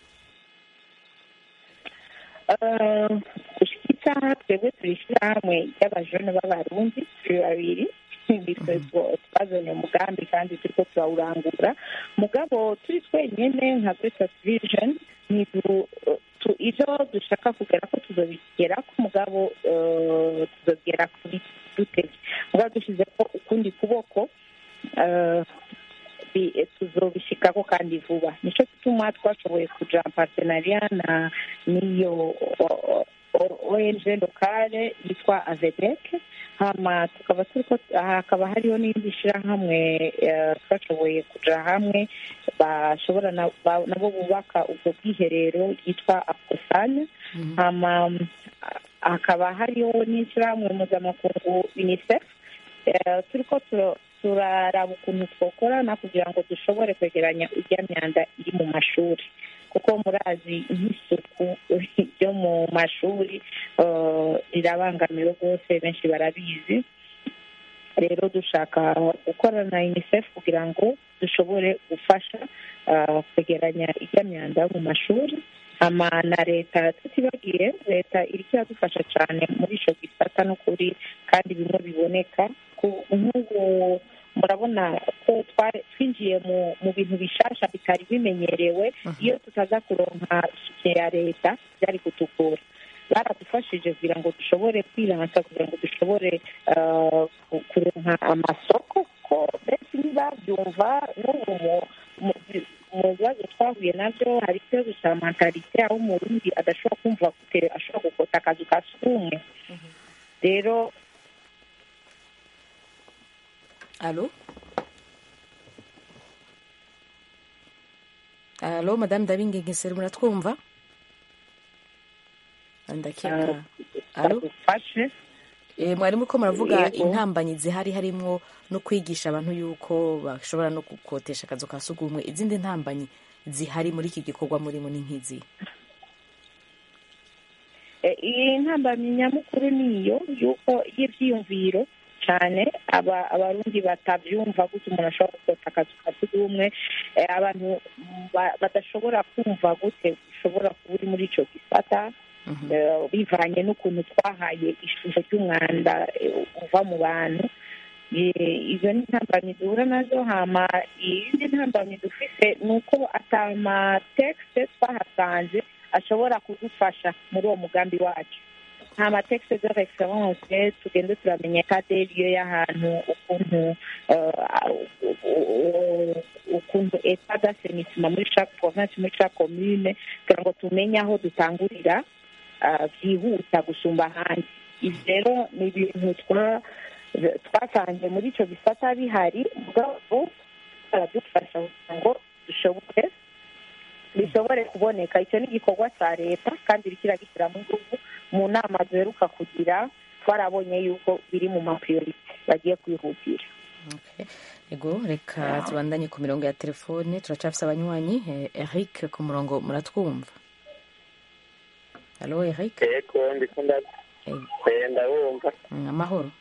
gushika isaha twebwe turi ishyirahamwe ry'abajone b'abarundi turi babiri bitwe twazanye umugambi kandi turiko turawurangura mugabo turi twenyene nka Greatest Vision ntidu- tu- ivyo dushaka kugera ko tuzobigerako mugabo eh, tuzogera kuri dutevye mugabo dushizeko ukundi kuboko eh, bi- tuzobishikako kandi vuba nico gituma twashoboye kuja en partenariat na n'iyo o- o- o- ONG lokale yitwa avedec hama tukaba turiko hakaba hariho n'indi shirahamwe eh, twashoboye kuja hamwe bashobora na- ba- nabo bubaka ubwo bwiherero ryitwa akosanya hama mm, hakaba hariho n'ishirahamwe mpuzamakungu unicef Eh, turiko tu- turaraba ukuntu twokorana kugira ngo dushobore kwegeranya irya myanda iri mu mashuri kuko murazi nk'isuku ryo mu mashuri eh, rirabangamiwe rwose benshi barabizi rero dushaka gukorana na unicef kugira ngo dushobore gufasha eh, kwegeranya irya myanda mu mashuri ama na leta tutibagiye leta iriko iradufasha cyane muri ico gisata n'ukuri kandi bimwe biboneka ku- nk'ubu murabona ko twari- twinjiye mu mu bintu bishasha bitari bimenyerewe iyo tutaza kuronka sike ya leta byari kutugora baradufashije kugira ngo dushobore kwiransa kugira ngo dushobore eh, ku- kuronka amasoko ko benshi ntibabyumva n'ubu mu- mu- mu bibazo twahuye nabyo hari ikibazo cya mentalite aho umurundi adashobora kumva gute ashobora gukota akazu ka sugumwe rero alo alo madame ndabingengesere muratwumva ndakeka alo badufashe Eh, mwari muriko muravuga Yego. intambanyi zihari harimwo no kwigisha abantu yuko bashobora no gukotesha akazu ka sugumwe izindi ntambanyi zihari muri iki gikorwa murimo ni nk'izi Eh, iyi ntambamyi nyamukuru niyo yuko y'ivyiyumviro cyane aba abarundi batavyumva gute umuntu ashobora gukota akazu ka sugumwe sugumwe eh, abantu ba- badashobora kumva gute ushobora kuba uri muri ico gisata eh, bivanye n'ukuntu twahaye ishusho ry'umwanda eh, uva mu bantu Eh, izo ni intambamyi duhura nazo hama iyindi ntambamyi dufise ni uko atamatekste twahasanze ashobora kudufasha muri uwo mugambi wacu nta matekste de reference tugende turamenya kaderiyo y'ahantu ukuntu eh, ukuntu eta d'asenisima muri chaque province muri chaque commune kugira ngo tumenye aho dutangurira ah, byihuta gusumba ahandi ibi rero ni ibintu twa twasanze muri icyo gisata bihari ubwabo baradufasha kugira ngo dushobore bishobore kuboneka icyo ni igikorwa cya leta kandi kiragishyira mu gihugu mu nama duheruka kugira twarabonye yuko biri mu mapriorite bagiye kwihutira ego reka tubandanye ku mirongo ya telefone turacafise abanywanyi Eh, eric ku murongo muratwumva halo eric yego ndikunda ndabumva Mm, amahoro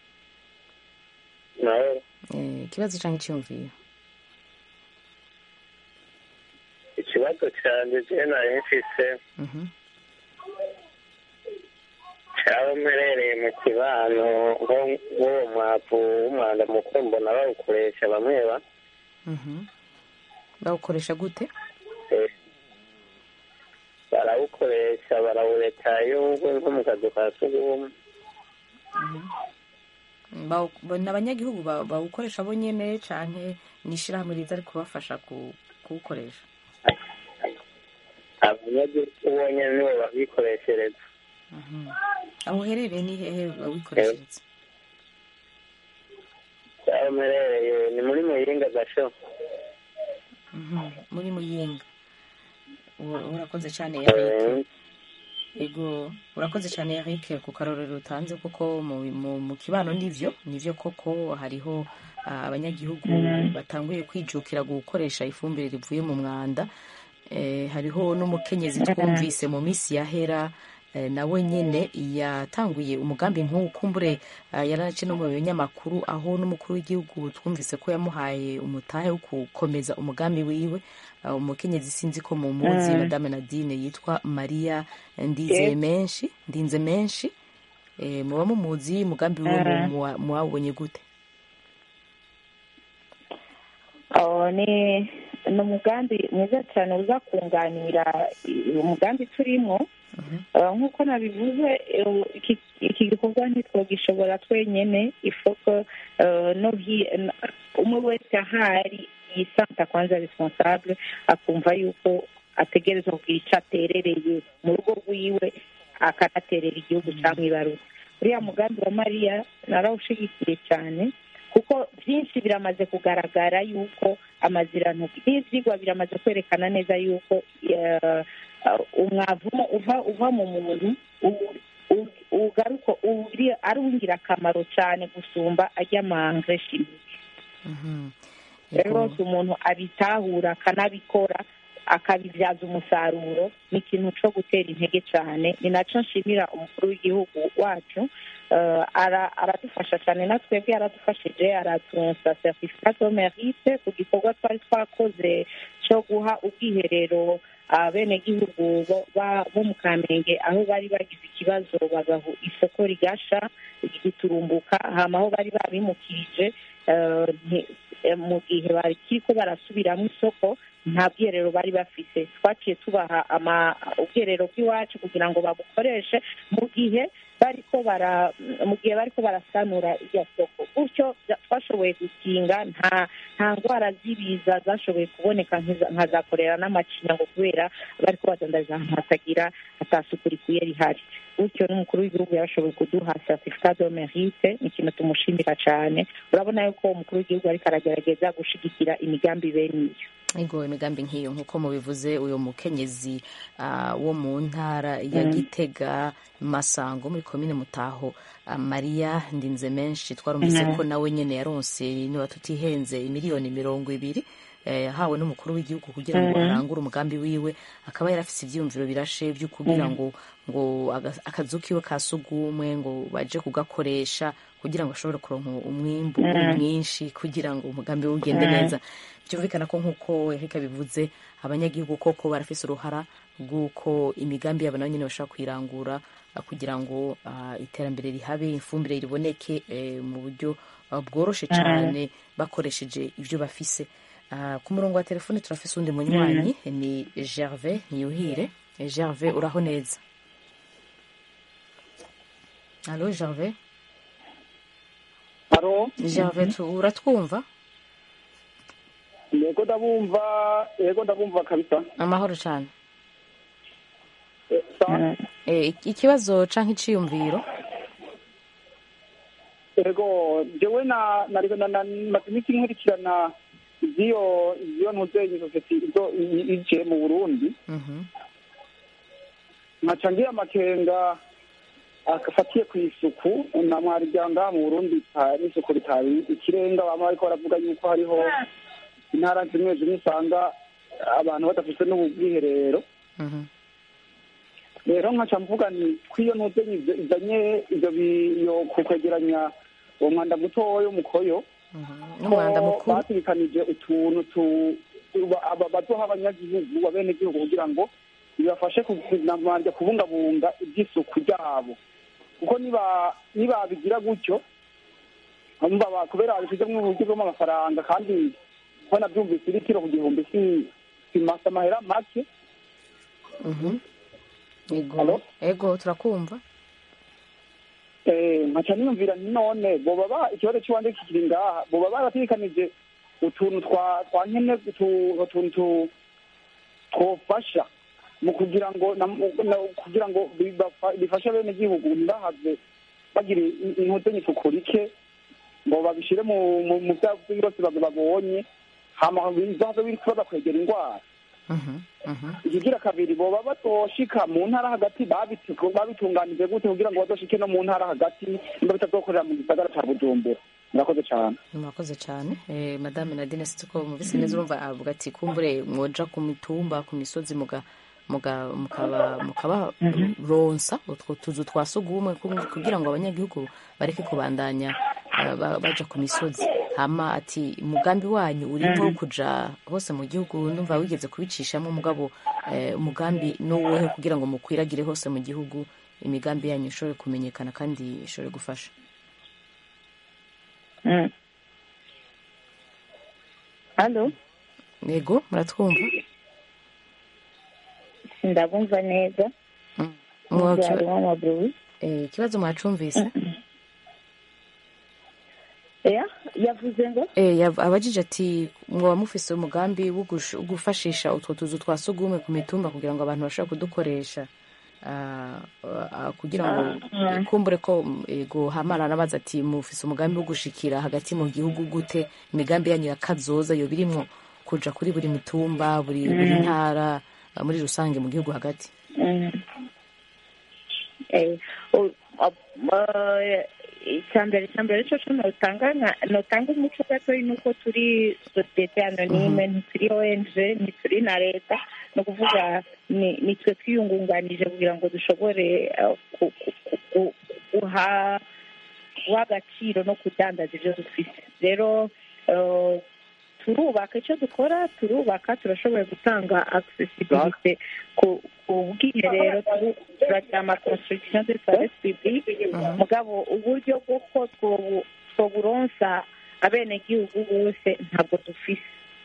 nawe Eh, ikibazo canke iciyumviro ikibazo cyanjye je nari mfise Mhm. cyaba mperereye mu kibano nko- nk'uwo mwavu w'umwanda mukuru mbona bawukoresha bamwe ba Mhm. bawukoresha gute eh, barawukoresha barawuretayo nko mu kazu ka sugumwe Bawu- bo- ni abanyagihugu ba- bawukoresha bo nyene canke ni ishirahamwe riza ari kubafasha ku- kuwukoresha abanyagihugu bonyene nibo babikoreshereza aho uherereye ni hehe bawikoreshereza cyaba mperereye ni muri muyinga gasho Mhm. muri muyinga Ura- urakoze cyane eric ego urakoze cyane eric ku karorero utanze kuko mu, mu, mu kibano nivyo nivyo koko hariho ah, abanyagihugu batanguye kwijukira gukoresha ifumbire rivuye mu mwanda eh, hariho n'umukenyezi twumvise mu minsi yahera eh, nawe nyene yatanguye umugambi nk'uwu kumbure ah, yaranace no mu binyamakuru aho n'umukuru w'igihugu twumvise ko yamuhaye umutahe wo gukomeza umugambi wiwe Ah, umukenyezi sinzi ko mu muzi Mm. madame nadine yitwa maria ndizeye Yes. menshi ndinze menshi eh, muba mumuzi umugambi wiwe Mm. muwa- muwabonye gute aho ni ni umugambi mwiza cyane uza kunganira i- umugambi turimo Eh, nk'uko nabivuze eh, iki- iki gikorwa ntitwogishobora twenyene ifoko no hi- n- umwe wese ahari yisanta kwanza responsable akumva yuko ategerezwa kugira icyo aterereye mu rugo rwiwe akanaterera igihugu cyangwa ibarutse uriya mugambi wa mariya narawushigikiye cyane kuko byinshi biramaze kugaragara yuko amazirantoki n'ibyigwa biramaze kwerekana neza yuko eh, umwavu uva uva mu muntu u- u- ugaruka uri- ari uw'ingirakamaro cyane gusumba ajya mangre chimique rero rwose umuntu abitahura akanabikora akabibyaza umusaruro ni ikintu cyo gutera intege cyane ni nacyo nshimira umukuru w'igihugu wacu Eh, ara- aradufasha cyane na twebwe yaradufashije aratunsa certificat de mérite ku gikorwa twari twakoze cyo guha ubwiherero abenegihugu bo ba- bo mu kamenge aho bari bagize ikibazo bagahu isoko rigasha rigiturumbuka hama aho bari babimukirije eh, nti- eh, mu gihe bakiriko barasubiramo isoko nta bwiherero bari bafise twaciye tubaha ama ubwiherero bw'iwacu kugira ngo babukoreshe mu gihe bariko bara mu gihe bariko barasanura irya soko gutyo bya- twashoboye gukinga nta nta ndwara z'ibiza zashoboye kuboneka nk'iza- nka za korera n'amacinya ngo kubera bariko badandariza ahantu hatagira hatasuku rikwiye rihari gutyo n'umukuru w'igihugu yarashoboye kuduha certificat de mérite ni ikintu tumushimira cyane urabona yuko umukuru w'igihugu ariko aragerageza gushigikira imigambi bene iyo ego imigambi nk'iyo nk'uko mubivuze uyu mukenyezi ah, wo mu ntara ya Mm. gitega masango muri komine mutaho ah, mariya ndinze menshi twarumvise Mhm. ko nawe nyene yaronse niba tutihenze miliyoni mirongo ibiri eh, yahawe n'umukuru w'igihugu kugira ngo Mhm. arangure umugambi wiwe akaba yarafise ivyiyumviro birashe vyo kugira Mhm. ngo ngo aga- akazu kiwe ka sugumwe ngo baje kugakoresha kugira ngo ashobore kuronka umwimbu Mm. mwinshi kugira ngo umugambi we ugende Mm. neza byumvikana ko nk'uko erika bivuze abanyagihugu koko barafise uruhara rw'uko imigambi yabo nabo nyine bashobora kuyirangura ah, kugira ngo ah, iterambere rihabe ifumbire riboneke eh, mu buryo ah, bworoshe Mm. cyane bakoresheje ibyo bafise Ah, ku murongo wa telefone turafise undi munywanyi ni gervais niyuhire Eh, gervais uraho neza alo gervais haro gervais tu- uratwumva yego ndabumva yego ndabumva kabisa amahoro cyane Eh, sa- Eh, ik- ikibazo canke iciyumviro yego jewe na nari na na- maze iminsi nkurikirana ivy'iyo ivy'iyo ntuzenyi sosiyete izo i- ije mu burundi Mhm. nkaca ngira amakenga afatiye ku isuku na mwarijyanga mu burundi ta- n'isuku ritari ikirenga bama bariko baravuga yuko hariho intara zimwe zimwe usanga abantu badafite n'ubwiherero Mhm. rero nkaca mvuga nti kw'iyo ntuzenyi izo- izanye ivyo biyo ku kwegeranya uwo mwanda mutoya w'umukoyo n'umwanda ko mukuru bategekanije utuntu tu- ba- aba- bazoha abanyagihugu abenegihugu kugira ngo bibafashe kubanza kubungabunga iby'isuku ryabo kuko niba nibabigira gutyo umva ba- kubera babishizemo uburyo bw'amafaranga kandi ko nabyumvise ibitiro ku gihumbi si simasa amahera make Mhm. ego ego turakumva Eh, nkaca niyumvira nti none boba ba ikibazo cy'iwanjye kikiri ngaha boba barategekanije utuntu twa twa nkene utu- utuntu tu- twofasha mu kugira ngo na- na- kugira ngo bibafa- bifashe bene gihugu ntibahave bagira in- inkotanyi isuku rike ngo babishire mu mu- mu byago byose bag- babonye hama bizaza bibaza kwegera indwara ikigira kabiri boba batoshika mu ntara hagati babitu- babitunganije gute kugira ngo bazoshike no mu ntara hagati niba bitazokorera mu gisagara ca bujumbura murakoze cane murakoze cyane eh, madame nadine sitiko mubise neza urumva avuga ati kumbure mwoja ku mitumba ku misozi muga muga mukaba mukaba ronsa utwo tuzu twa sugumwe ku- kugira ngo abanyagihugu bareke kubandanya eh, ba- baja ku misozi hama ati umugambi wanyu urimo wo kuja hose mu gihugu numva wigeze kubicishamo mugabo eh, umugambi n'uwuhe kugira ngo mukwiragire hose mu gihugu imigambi yanyu ishobore kumenyekana kandi ishobore gufasha halo yego muratwumva ndabumva neza Mwa- Nubwo harimo amaburu Eh, ikibazo mwacumvise ya yavuze ngo Eh, yav- abajije ati mwaba mufise umugambi wo gush- wo gufashisha utwo tuzu twa sugumwe ku mitumba kugira ngo abantu bashobore kudukoresha ah, ah, kugira ngo Ah. kumbure ko mm, ego hamara nabaza ati mufise umugambi wo gushikira hagati mu gihugu gute imigambi yanyu ya kazoza yo birimwo kuja kuri buri mitumba buri buri Mm. ntara ah, muri rusange mu gihugu hagati Mm. Eh, o- o- eh, icyambere icyambere cyo cyo notanga nka- notanga umuco gatoyi nuko turi sosiyete anonyme ntituri ong ntituri na leta ni ukuvuga ni ni twe twiyungunganije kugira ngo dushobore eh, ku- ku- ku- ku- guha guha agaciro no kudandaza ibyo dufite rero eh, turubaka icyo dukora turubaka turashoboye gutanga accessibility ku ku bwiherero turu- turagira ama construction de service public mugabo uburyo bw'uko twobu- twoburonsa abenegihugu bose ntabwo dufise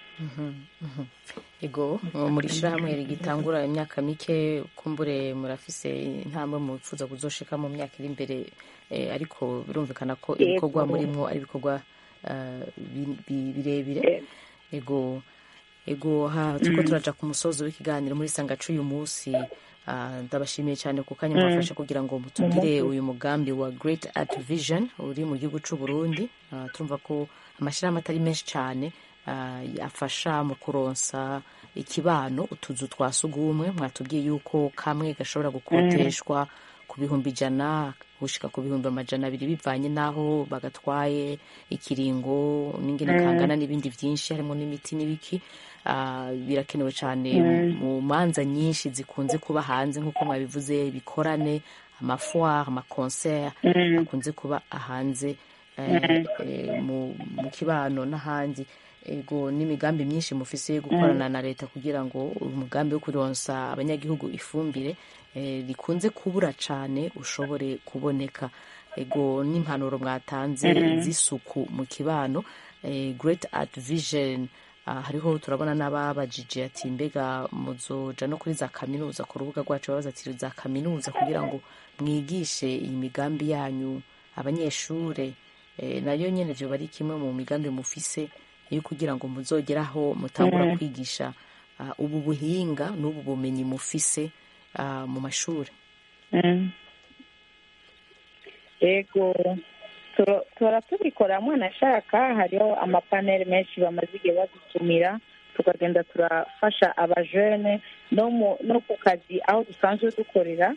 ego muri shyirahamwe rigitangura imyaka mike kumbure murafise intambwe mufuza kuzoshika mu myaka iri imbere eh, ariko birumvikana ko Yego. ibikorwa murimwo ari ibikorwa eh, bi- bi- birebire ego ego ha turiko Mm. turaja ku musozo w'ikiganiro muri sangacu uyu munsi ah, ndabashimiye cyane ku kanya Mm. mwafashe kugira ngo mutugire Umunsi. uyu mugambi wa great art vision uri mu gihugu c'u Burundi Ah, turumva ko amashyirahamwe atari menshi cyane ah, afasha mu kuronsa ikibano utuzu twa sugumwe mwatubwiye yuko kamwe gashobora gukoteshwa ku bihumbi ijana gushika ku bihumbi amajana abiri bivanye n'aho bagatwaye ikiringo n'ingene Mm. kangana n'ibindi byinshi harimo n'imiti n'ibiki Ah, birakenewe cyane Mm. mu manza nyinshi zikunze kuba hanze nk'uko mwabivuze ibikorane amafoire amaconcert akunze kuba ahanze mu kibano n'ahandi ego n'imigambi myinshi mufise yo gukorana na leta kugira ngo umugambi wo kuronsa abanyagihugu ifumbire rikunze kubura cyane ushobore kuboneka ego n'impanuro mwatanze z'isuku mu kibano great art vision hariho turabona n'ababajije ati mbega muzoja no kuri za kaminuza ku rubuga rwacu babaza ati za kaminuza kugira ngo mwigishe iyi migambi yanyu abanyeshure nayo nyene vyoba ari kimwe mu migambi mufise yo kugira ngo muzogeraho mutangura kwigisha ubu buhinga n'ubu bumenyi mufise mu mashuri yego tora tubikora mwana ashaka hariho amapaneli menshi bamaze igihe badutumira tukagenda turafasha abajene no ku kazi aho dusanzwe dukorera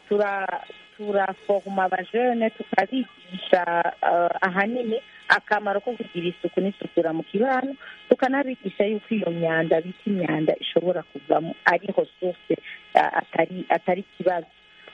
turaforoma abajene tukabigisha ahanini akamaro ko kugira isuku n'isukura mu kibano tukanabigisha yuko iyo myanda bita imyanda ishobora kuvamo ariho sose atari ikibazo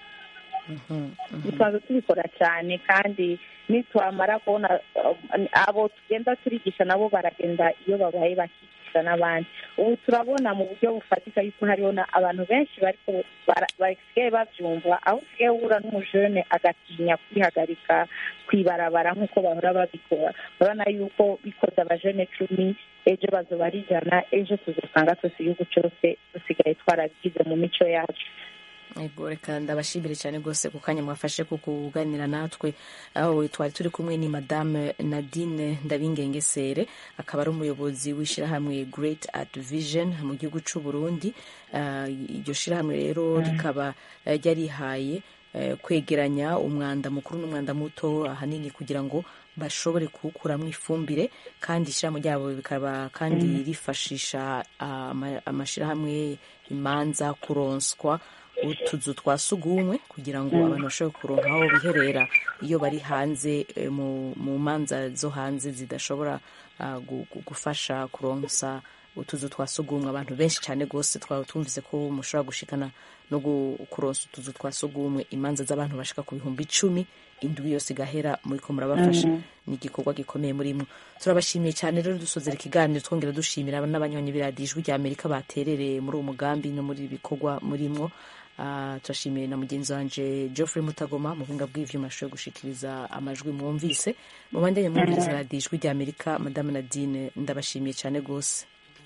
dusanzwe tubikora cyane kandi nitwamara kubona abo tugenda turigisha nabo baragenda iyo babaye bakigisha n'abandi ubu turabona mu buryo bufatika yuko hariho abantu benshi basigaye babyumva aho usigaye uhura n'umujene agatinya kwihagarika kwibarabara nk'uko bahora babikora urabona yuko bikoze abajene cumi ejo bazoba ari ijana ejo tuzasanga twese igihugu cyose dusigaye twarabigize mu mico yacu ego reka ndabashimire cyane rwose ku kanya mwafashe ko kuganira natwe aho twari turi kumwe ni madame nadine ndabingengesere akaba ari umuyobozi w'ishyirahamwe great art vision mu gihugu cy'u burundi iryo shyirahamwe rero rikaba ryarihaye kwegeranya umwanda mukuru n'umwanda muto ahanini kugira ngo bashobore kuwukuramo ifumbire kandi ishyirahamwe ryabo bikaba kandi rifashisha amashyirahamwe imanza kuronswa utuzu twa sugumwe kugira ngo abantu bashobore kuronka aho biherera iyo bari hanze mu manza zo hanze zidashobora gufasha kuronsa utuzu twa sugumwe abantu benshi cyane rwose twaba tumvise ko mushobora gushikana no kuronsa utuzu twa sugumwe imanza z'abantu bashika ku bihumbi icumi indwi yose igahera muri ko murabafasha ni igikorwa gikomeye murimo turabashimiye cyane rero dusozera ikiganiro twongera dushimira n'abanywanyi b'iradiyo ijwi rya amerika baterereye muri uwo mugambi no muri ibi bikorwa murimo turashimiye na mugenzi wanje geoffrey mutagoma mu buhinga bw'ivyuma ashoboye gushikiriza amajwi mwumvise mu bandanye mwumviriza radiyo ijwi rya amerika madame nadine ndabashimiye cyane rwose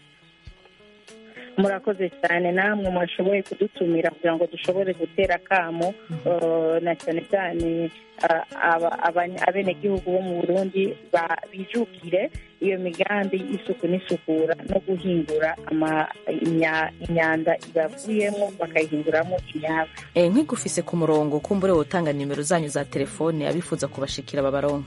murakoze cyane namwe mwashoboye kudutumira kugira ngo dushobore gutera akamo na cyane cyane abenegihugu bo mu burundi bijukire iyo migambi y'isuku n'isukura no guhindura imyanda ibavuyemo bakayihinduramo imyaka nk'igufise ku murongo kumbure wotanga nimero zanyu za telefone abifuza kubashikira babaronka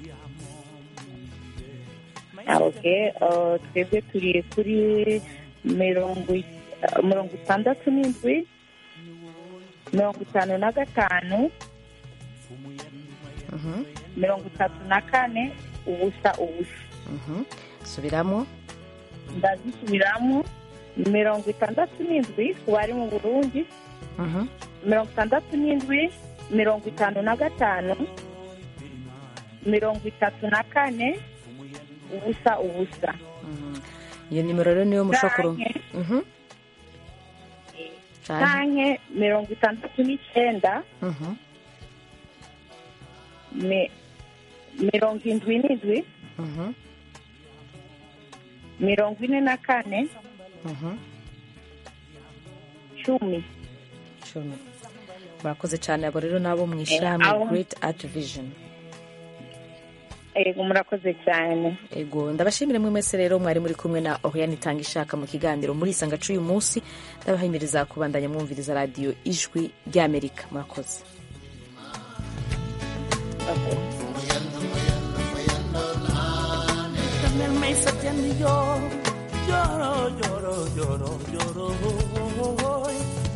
twebwe turi kuri mirongo mirongo itandatu n'indwi mirongo itanu na gatanu mirongo itatu na kane ubusa ubusa subiramo ndazisubiramo mirongo itandatu n'indwi ku bari mu burundi mirongo itandatu n'indwi mirongo itanu na gatanu mirongo itatu na kane ubusa ubusa iyo nimero rero niyo mushokoro canke mirongo itandatu n'icyenda mirongo indwi n'indwi mirongo ine na kane cumi cumi murakoze cyane abo rero nabo mu ishyirahamwe great art vision ego murakoze cyane ego ndabashimire mwe mwese rero mwari muri kumwe na oriane itanga ishaka mu kiganiro muri isanga cy'uyu munsi ndabahimiriza kubandanya mwumviriza radiyo ijwi ry'amerika murakoze lloro, lloro, lloro, lloro, lloro.